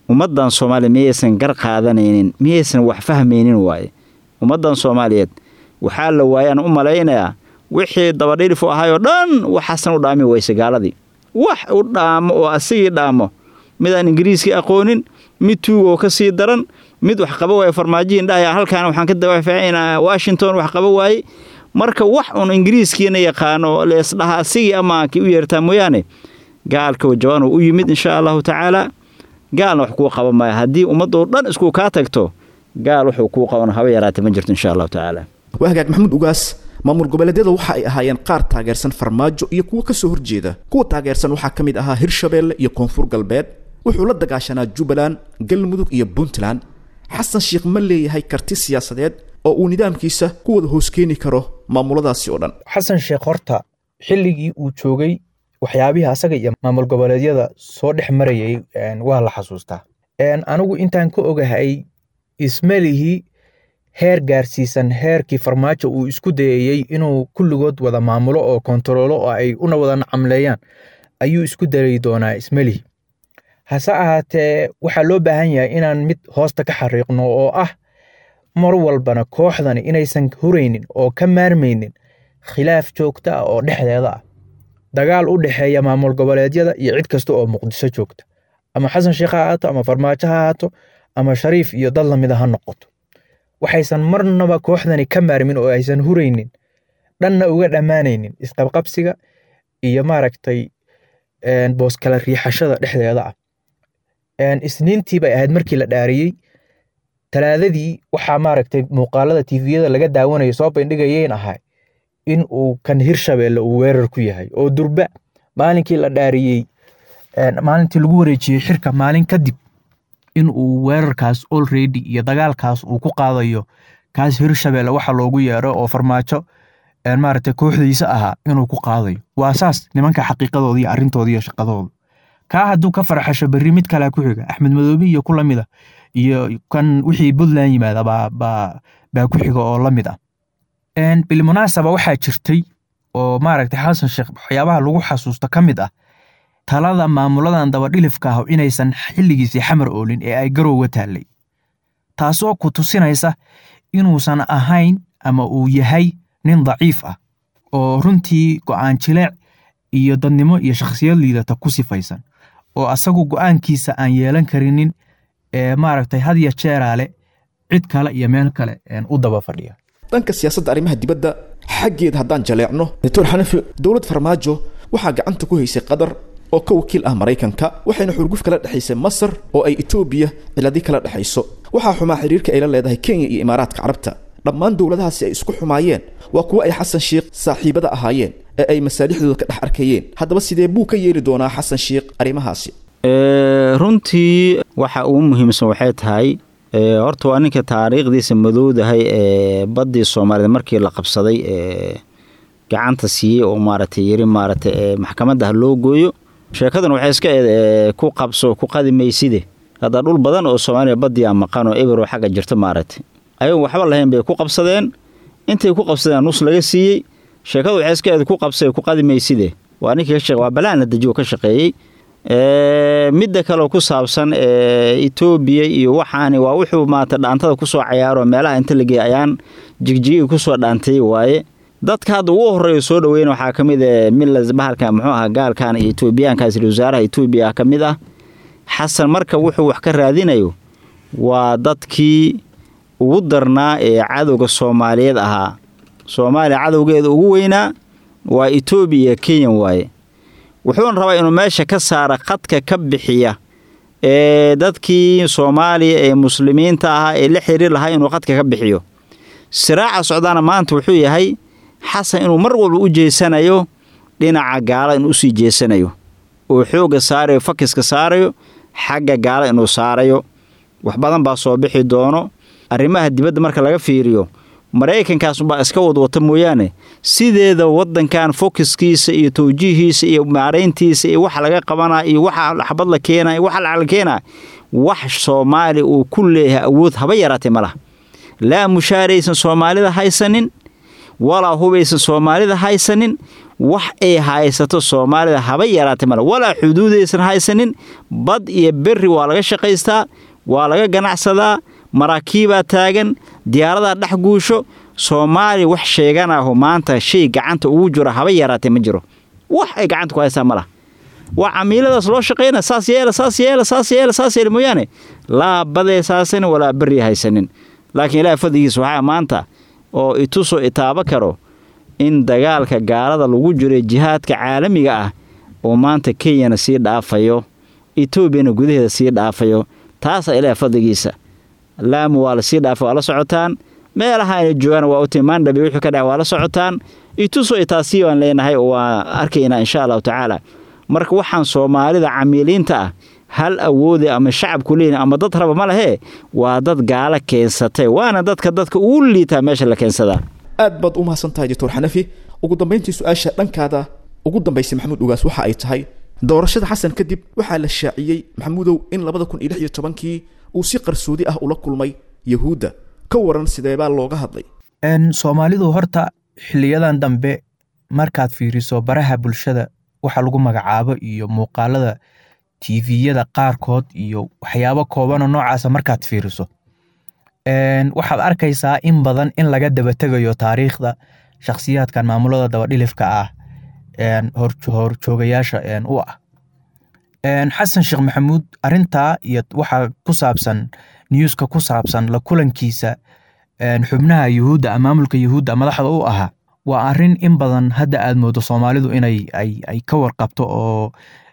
ummaddan soomaaliya miyaysan gar qaadanaynin miyaysan wax fahmaynin waaye ummaddan soomaaliyeed waxaa la waayaan u malaynayaa wixii dabadhilif u ahaayoo dhan waxaasan u dhaami wayse gaaladii wax u dhaamo oo asigii dhaamo midaan ingiriiskii aqoonin mid tuugoo ka sii daran mid wax qaba waaye farmaajihiin dhahaya halkaan waxaan ka dawaafacinaa washington wax qaba waaye marka wax uun ingiriiskiina yaqaano leesdhaha asigii amaankii u yeertaa mooyaane gaalka wajabaan uu u yimid insha allahu tacaala gaalna wax kuu qaba maayo haddii ummadoo dhan isku kaa tagto gaal wuxuu kuu qaban haba yaraata ma jirto insha allahu tacaala waa hagaag maxamuud ugaas maamul goboleedyada waxa ay ahaayeen qaar taageersan farmaajo iyo kuwo ka soo horjeeda kuwa taageersan waxaa ka mid ahaa hirshabeelle iyo koonfur galbeed wuxuu la dagaashanaa jubbaland galmudug iyo puntland xasan sheikh ma leeyahay karti siyaasadeed oo uu nidaamkiisa ku wada hoos keeni karo maamuladaasi oo dhan xasan sheekh horta xilligii uu joogay waxyaabihii asaga iyo maamul goboleedyada soo dhex marayay waa la xasuustaa anigu intaan ka ogahay ismalihii heer gaarsiisan heerkii farmaajo uu isku dayayey inuu kulligood wada maamulo oo kontaroolo oo ay una wada nacamleeyaan ayuu isku dayi doonaa ismelihi hase ahaatee waxaa loo baahan yahay inaan mid hoosta ka xariiqno oo ah mar walbana kooxdani inaysan huraynin oo ka maarmaynin khilaaf joogta ah oo dhexdeeda ah dagaal u dhexeeya maamul goboleedyada iyo cid kasta oo muqdiso joogta ama xasan sheekh ha ahaato ama farmaajo ha ahaato ama shariif iyo dad lamida ha noqoto waxaysan marnaba kooxdani ka maarmin oo aysan huraynin dhanna uga dhammaanaynin isqabqabsiga iyo maaragtay booskala riixashada dhexdeeda ah isniintii bay ahayd markii la dhaariyey talaadadii waxaa maaragtay muuqaalada tiviyada laga daawanaya soo bandhigayeen ahay in uu kan hirshabeelle uu weerar ku yahay oo durba maalinkii la dhaariyey maalintii lagu wareejiyey xirka maalin kadib in uu weerarkaas olredy iyo dagaalkaas uu ku qaadayo kaas hirshabeelle waxa loogu yeero oo farmaajo maaragtay kooxdiisa ahaa inuu ku qaadayo waa saas nimanka xaqiiqadooda iyo arrintooda iyo shaqadooda kaa hadduu ka farxasho berri mid kalea ku xiga axmed madoobi iyo ku lamid a iyo kan wixii puntland yimaada baa ku xiga oo la mid ah bilmunaasaba waxaa jirtay oo maaragtay xasan sheekh waxyaabaha lagu xasuusto ka mid ah talada maamuladan dabadhilifka ah inaysan xilligiisii xamar oolin ee ay garowga taallay taasoo ku tusinaysa inuusan ahayn ama uu yahay nin daciif ah oo runtii go'aan jileec iyo dadnimo iyo shakhsiyad liidata ku sifaysan oo asagu go'aankiisa aan yeelan karinin ee maaragtay had ya jeeraale cid kale iyo meel kale u daba fadhiya dhanka siyaasadda arrimaha dibadda xaggeeda haddaan jaleecno doctor xanafi dowlad farmaajo waxaa gacanta ku haysay qatar oo ka wakiil ah maraykanka waxayna xurguf kala dhexaysay masar oo ay etoobiya ciladi kala dhexayso waxaa xumaa xiriirka ay la leedahay kenya iyo imaaraadka carabta dhammaan dowladahaasi ay isku xumaayeen waa kuwo ay xasan sheikh saaxiibada ahaayeen ee ay masaalixdooda ka dhex arkayeen haddaba sidee buu ka yeeli doonaa xasan sheikh arrimahaasi runtii waxa ugu muhiimsan waxay tahay horta waa ninka taariikhdiisa madowdahay ee baddii soomaaliyed markii la qabsaday ee gacanta siiyey oo maaragtay yiri maaragtay maxkamadda ha loo gooyo sheekadan waxay iska ku qabso ku qadimayside hadda dhul badan oo soomaaliya baddii a maqan oo eber oo xagga jirta maaragtay ayagoon waxba lahayn bay ku qabsadeen intay ku qabsadeen nus laga siiyey sheekadu waxay iska eed ku qabsay ku qadimayside waa ninkii ka shaqe waa balaan la dejiyo ka shaqeeyey midda kaleo ku saabsan etoobiya iyo waxaani waa wuxuu maata dhaantada kusoo cayaaro meelaha inta la geey ayaan jigjigii kusoo dhaantay waaye dadka hadda ugu horeeya soo dhaweyna waxaa ka mid a milas bahalka muxuu ahaa gaalkan iyo etoobiyaankaas wasaaraha etoobiya ka mid ah xasan marka wuxuu wax ka raadinayo waa dadkii ugu darnaa ee cadowga soomaaliyeed ahaa soomaaliya cadowgeeda ugu weynaa waa etoobiya iyo kenya waaye wuxuuna rabaa inuu meesha ka saara khadka ka bixiya ee dadkii soomaaliya ee muslimiinta ahaa ee la xiriir lahaa inuu khadka ka bixiyo siraaca socdaana maanta wuxuu yahay xasan inuu mar walba u jeesanayo dhinaca gaala inuu usii jeesanayo oo xoogga saarayo fakiska saarayo xagga gaala inuu saarayo wax badan baa soo bixi doono arrimaha dibadda marka laga fiiriyo maraykankaasubaa iska wadwata mooyaane sideeda wadankan fokiskiisa iyo tawjiihiisa iyo maarayntiisa iyo waxa laga qabanaa iyo waxa xabad la keenaa iyo waxa lacag la keenaa wax soomaali uu ku leeyahay awood haba yaraatay ma laha laa mushaaraysan soomaalida haysanin walaa hubaysan soomaalida haysanin wax ay haysato soomaalida haba yaraatay male walaa xuduudaysan haysanin bad iyo berri waa laga shaqaystaa waa laga ganacsadaa maraakiibaa taagan diyaaradaa dhex guusho soomaaliya wax sheeganaho maanta shay gacanta ugu jiro haba yaraatee ma jiro wax ay gacanta ku haystaa ma laha waa camiiladaas loo shaqayna saas yeela saas yeela saas yeela saas yeela mooyaane laa badee saasanin walaa berri haysanin laakiin ilaahay fadligiisa waxaa maanta oo itusoo itaabo karo in dagaalka gaalada lagu jiro jihaadka caalamiga ah oo maanta kenyana sii dhaafayo etoobiyana gudaheeda sii dhaafayo taasaa ilaahay fadligiisa laamu waa lasii dhaafay waa la socotaan meelaha ayna joogaan waa u timaandhabi wuxuu ka dhahay waa la socotaan itusoo itaasii baan leenahay oo waa arkaynaa insha allahu tacaala marka waxaan soomaalida camiiliinta ah hal awoode ama shacabku leeyihin ama dad raba ma lehee waa dad gaalo keensatay waana dadka dadka ugu liitaa meesha la keensadaa aad baad u mahadsantahay doctor xanafi ugu dambayntii su-aasha dhankaada ugu dambaysay maxamuud ugaas waxa ay tahay doorashada xasan kadib waxaa la shaaciyey maxamuudow in labada kun iyo lix iyo tobankii uu si qarsoodi ah ula kulmay yahuudda ka waran sideebaa looga hadlay soomaalidu horta xiliyadan dambe markaad fiiriso baraha bulshada waxa lagu magacaabo iyo muuqaalada tviyada qaarkood iyo waxyaabo koobanoo noocaasa markaad fiiriso waxaad arkaysaa in badan in laga dabategayo taariikhda shakhsiyaadkan maamulada dabadhilifka ah horjoogayaasha u ah xasan sheekh maxamuud arintaa iyo waxa ku saabsan newska ku saabsan la kulankiisa xubnaha yuhuudda maamulka yuhuudda madaxda u ahaa waa arin in badan hadda aad moodo soomaalidu inay ay ka warqabto oo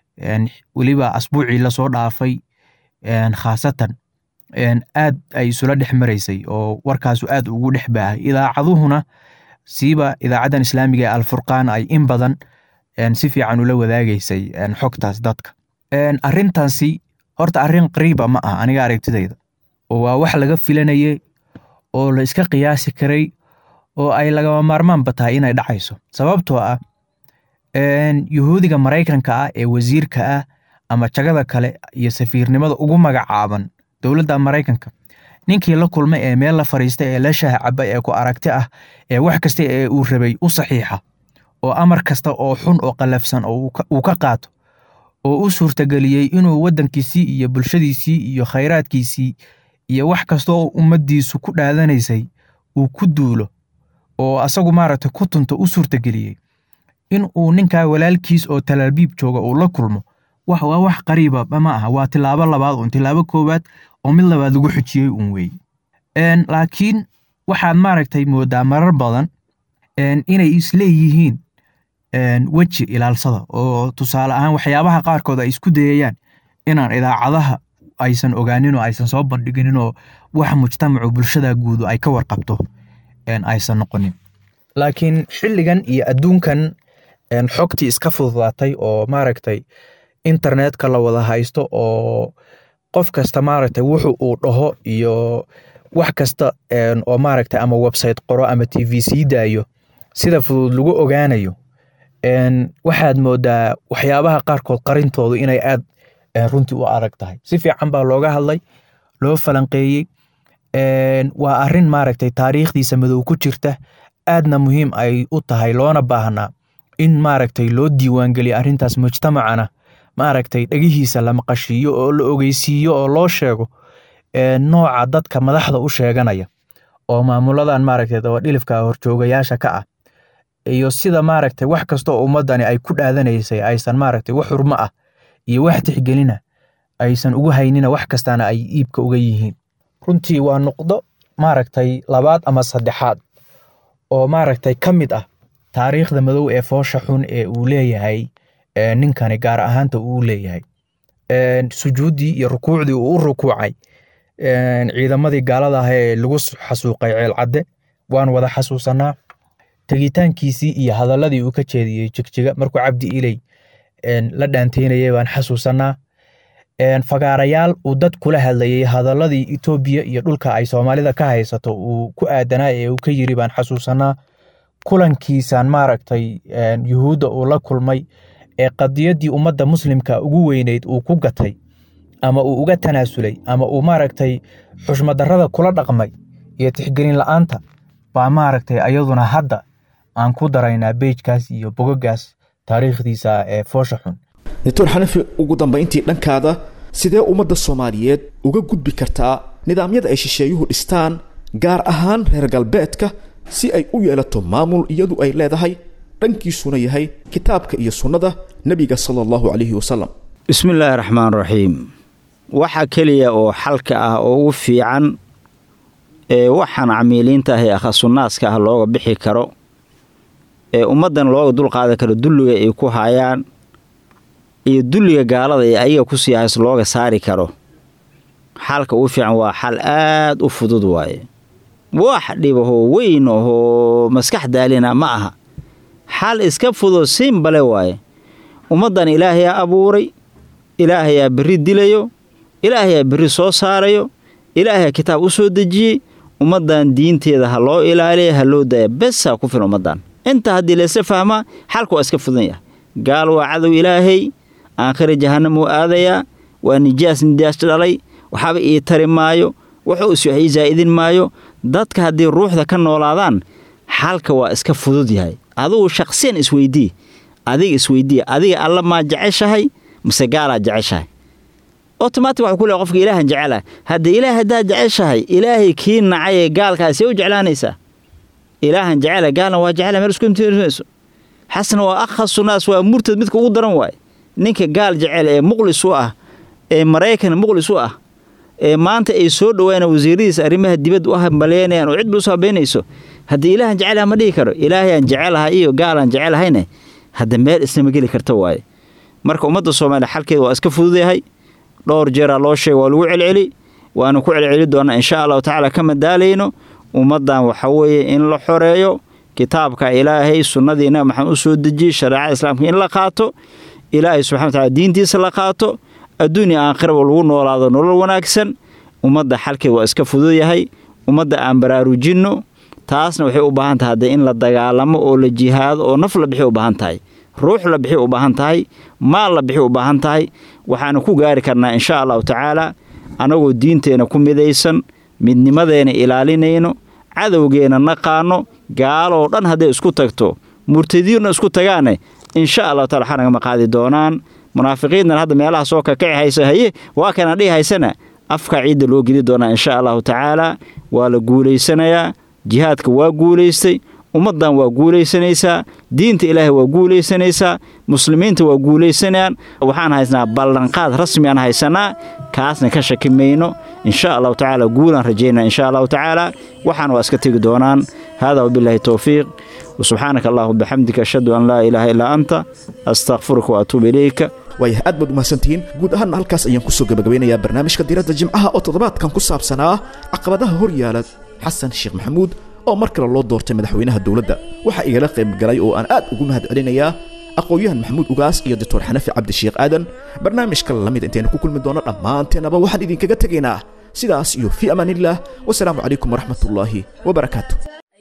weliba asbuucii lasoo dhaafay khaasatan aad ay isula dhex maraysay oo warkaasu aad ugu dhex baahay idaacaduhuna siiba idaacaddan islaamiga ee alfurqaan ay in badan si fiican ula wadaagaysay xogtaas dadka arintaasi horta arrin qariiba ma ah aniga aragtidayda oo waa wax laga filanayay oo la iska qiyaasi karay oo ay lagama maarmaanba tahay inay dhacayso sababtoo ah yuhuudiga maraykanka ah ee wasiirka ah ama jagada kale iyo safiirnimada ugu magacaaban dowladda maraykanka ninkii la kulmay ee meel la fariistay ee la shaah cabay ee ku aragti ah ee wax kasta ee uu rabay u saxiixa oo amar kasta oo xun oo qallafsan oo uu ka qaato oo u suurtageliyey inuu waddankiisii iyo bulshadiisii iyo khayraadkiisii iyo wax kasta oo ummaddiisu ku dhaadanaysay uu ku duulo oo asagu maaragtay ku tunto u suurtageliyey in uu ninkaa walaalkiis oo talaabiib jooga uu la kulmo wax waa wax qariiba ma aha waa tilaabo labaad uun tilaabo koowaad oo mid labaad lagu xujiyey uun weeye laakiin waxaad maaragtay moodaa marar badan inay isleeyihiin weji ilaalsada oo tusaale ahaan waxyaabaha qaarkood ay isku dayayaan inaan idaacadaha aysan ogaanin oo aysan soo bandhiginin oo wax mujtamacu bulshada guudu ay ka warqabto aysan noqonin laakiin xilligan iyo adduunkan xogtii iska fududaatay oo maaragtay internetka la wada haysto oo qof kasta maaragtay wuxu uu dhaho iyo wax kasta oo maaragtay ama website qoro ama t v sii daayo sida fudud lagu ogaanayo waxaad moodaa waxyaabaha qaarkood qarintoodu inay aad runtii u adag tahay si fiican baa looga hadlay loo falanqeeyey waa arin maaragtay taariikhdiisa madow ku jirta aadna muhiim ay u tahay loona baahnaa in maaragtay loo diiwaangeliyo arrintaas mujtamacana maaragtay dhegihiisa la maqashiiyo oo la ogeysiiyo oo loo sheego nooca dadka madaxda u sheeganaya oo maamuladan maaragtay dabadhilifka horjoogayaasha ka ah iyo sida maaragtay wax kasta oo ummadani ay ku dhaadanaysay aysan maaragtay wax xurmo ah iyo wax tixgelina aysan ugu haynina wax kastana ay iibka uga yihiin runtii waa nuqdo maaragtay labaad ama saddexaad oo maaragtay ka mid ah taariikhda madow ee foosha xun ee uu leeyahay ninkani gaar ahaanta uu leeyahay sujuuddii iyo rukuucdii uu u rukuucay ciidamadii gaalada ah ee lagu xasuuqay ceelcadde waan wada xasuusanaa tegitaankiisii iyo hadaladii uu ka jeediyey jigjiga markuu cabdi iley la dhaanteynayay baan xasuusanaa fagaarayaal uu dad kula hadlayay hadaladii etoobiya iyo dhulka ay soomaalida ka haysato uu ku aadanaa ee uu ka yiri baan xasuusanaa kulankiisan maaragtay yuhuudda uu la kulmay ee qadiyaddii ummadda muslimka ugu weyneyd uu ku gatay ama uu uga tanaasulay ama uu maaragtay xushmadarrada kula dhaqmay iyo tixgelin la'aanta baa maaragtay ayaduna hadda aan ku daraynaa beejkaas iyo bogogaas taariikhdiisa ee foosha xun doctor xanafi ugu dambayntii dhankaada sidee ummadda soomaaliyeed uga gudbi kartaa nidaamyada ay shisheeyuhu dhistaan gaar ahaan reer galbeedka si ay u yeelato maamul iyadu ay leedahay dhankiisuna yahay kitaabka iyo sunnada nebiga sala allahu calayhi wasalam bismi illaahi raxmaan raxiim waxa keliya oo xalka ah oo ugu fiican ee waxaan camiiliinta ah ee akhasunnaaska ah looga bixi karo ee ummaddan looga dulqaadan karo dulliga ay ku hayaan iyo dulliga gaalada ee ayaga ku sii hays looga saari karo xalka ugu fiican waa xal aad u fudud waaye wax dhibahoo weyn ahoo maskax daalina ma aha xal iska fudud simbale waaye ummaddan ilaahayaa abuuray ilaahayaa berri dilayo ilaahayaa berri soo saarayo ilaahayaa kitaab u soo dejiyey ummaddan diinteeda ha loo ilaaliya ha loo daaya besaa ku filan ummaddan inta haddii laysa fahmaa xalka waa iska fudan yahay gaal waa cadow ilaahay aakhira jahannamuu aadayaa waa nijaas nijaas dhalay waxaaba ii tari maayo wuxuu is wax ii zaa'idin maayo dadka haddii ruuxda ka noolaadaan xalka waa iska fudud yahay adugu shaqsiyan isweydii adiga isweydii adiga alla maa jeceshahay mase gaalaa jeceshahay otomatic waxuu ku leehay qofka ilaahan jecelaha haddii ilaah haddaad jeceshahay ilaahay kii nacay ee gaalkaa see u jeclaanaysaa ilaahan jecela gaalna waa jecela meel isku imtiinayso xasan waa akhasu naas waa murtad midka ugu daran waaye ninka gaal jecel ee muqlis u ah ee maraykan muqlis u ah ee maanta ay soo dhowaan wasiiradiisa arrimaha dibadda u hambalyeynayaan oo cidba usoo habeynayso haddii ilaahan jecelaha ma dhihi karo ilaahayaan jecelahay iyo gaalaan jecelahayne hadda meel isnama geli karta waaye marka ummadda soomaaliya xalkeeda waa iska fududyahay dhowr jeeraa loo sheega waa lagu celceli waana ku celceli doonaa insha allahu tacaala kama daalayno ummaddan waxa weeye in la xoreeyo kitaabka ilaahay sunnadii nabi maxamed u soo dejiyey shareecada islaamka in la qaato ilaahay subxana wa tacala diintiisa la qaato adduunya aakhiraba lagu noolaado nolol wanaagsan ummadda xalkeed waa iska fudud yahay ummadda aan baraarujinno taasna waxay u baahan tahay haddee in la dagaalamo oo la jihaado oo naf la bixi u baahan tahay ruux la bixi u baahan tahay maal la bixi u baahan tahay waxaanu ku gaari karnaa insha allahu tacaala annagoo diinteenna ku midaysan midnimadeena ilaalinayno cadowgeenna naqaano gaaloo dhan hadday isku tagto murtadiinna isku tagaane insha allahu taala waxaa nagama qaadi doonaan munaafiqiinnan hadda meelaha soo kakaci haysa haye waa kana dhihi haysana afka ciidda loo geli doonaa insha allahu tacaala waa la guulaysanayaa jihaadka waa guulaystay ummaddan waa guulaysanaysaa diinta ilaahay waa guulaysanaysaa muslimiinta waa guulaysanayaan waxaan haysnaa ballanqaad rasmi aan haysanaa kaasna ka shaki mayno insha allahu tacaala guulaan rajaynaa insha allahu tacaala waxaan waa iska tegi doonaan hada wabilaahi towfiiq وسبحانك اللهم وبحمدك أشهد أن لا إله إلا أنت أستغفرك وأتوب إليك waayahay aad baad umahadsantihiin guud ahaanna halkaas ayaan kusoo gabagabeynayaa barnaamijka diiradda jimcaha oo toddobaadkan ku saabsanaa caqabadaha hor yaala xasan sheekh maxamuud oo mar kale loo doortay madaxweynaha dowladda waxaa igala qayb galay oo aan aad ugu mahad celinayaa aqoon-yahan maxamuud ugaas iyo doctor xanafi cabdisheekh aadan barnaamijka lamid intaynu ku kulmi doono dhammaanteenaba waxaan idinkaga tegaynaa sidaas iyo fii amaan illah wasalaamu calaykum waraxmat ullaahi wabarakaatu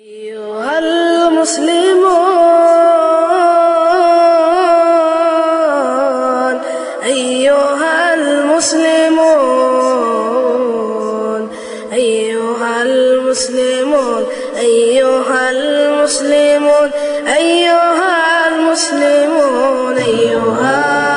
أيها المسلمون أيها المسلمون أيها المسلمون أيها المسلمون أيها المسلمون أيها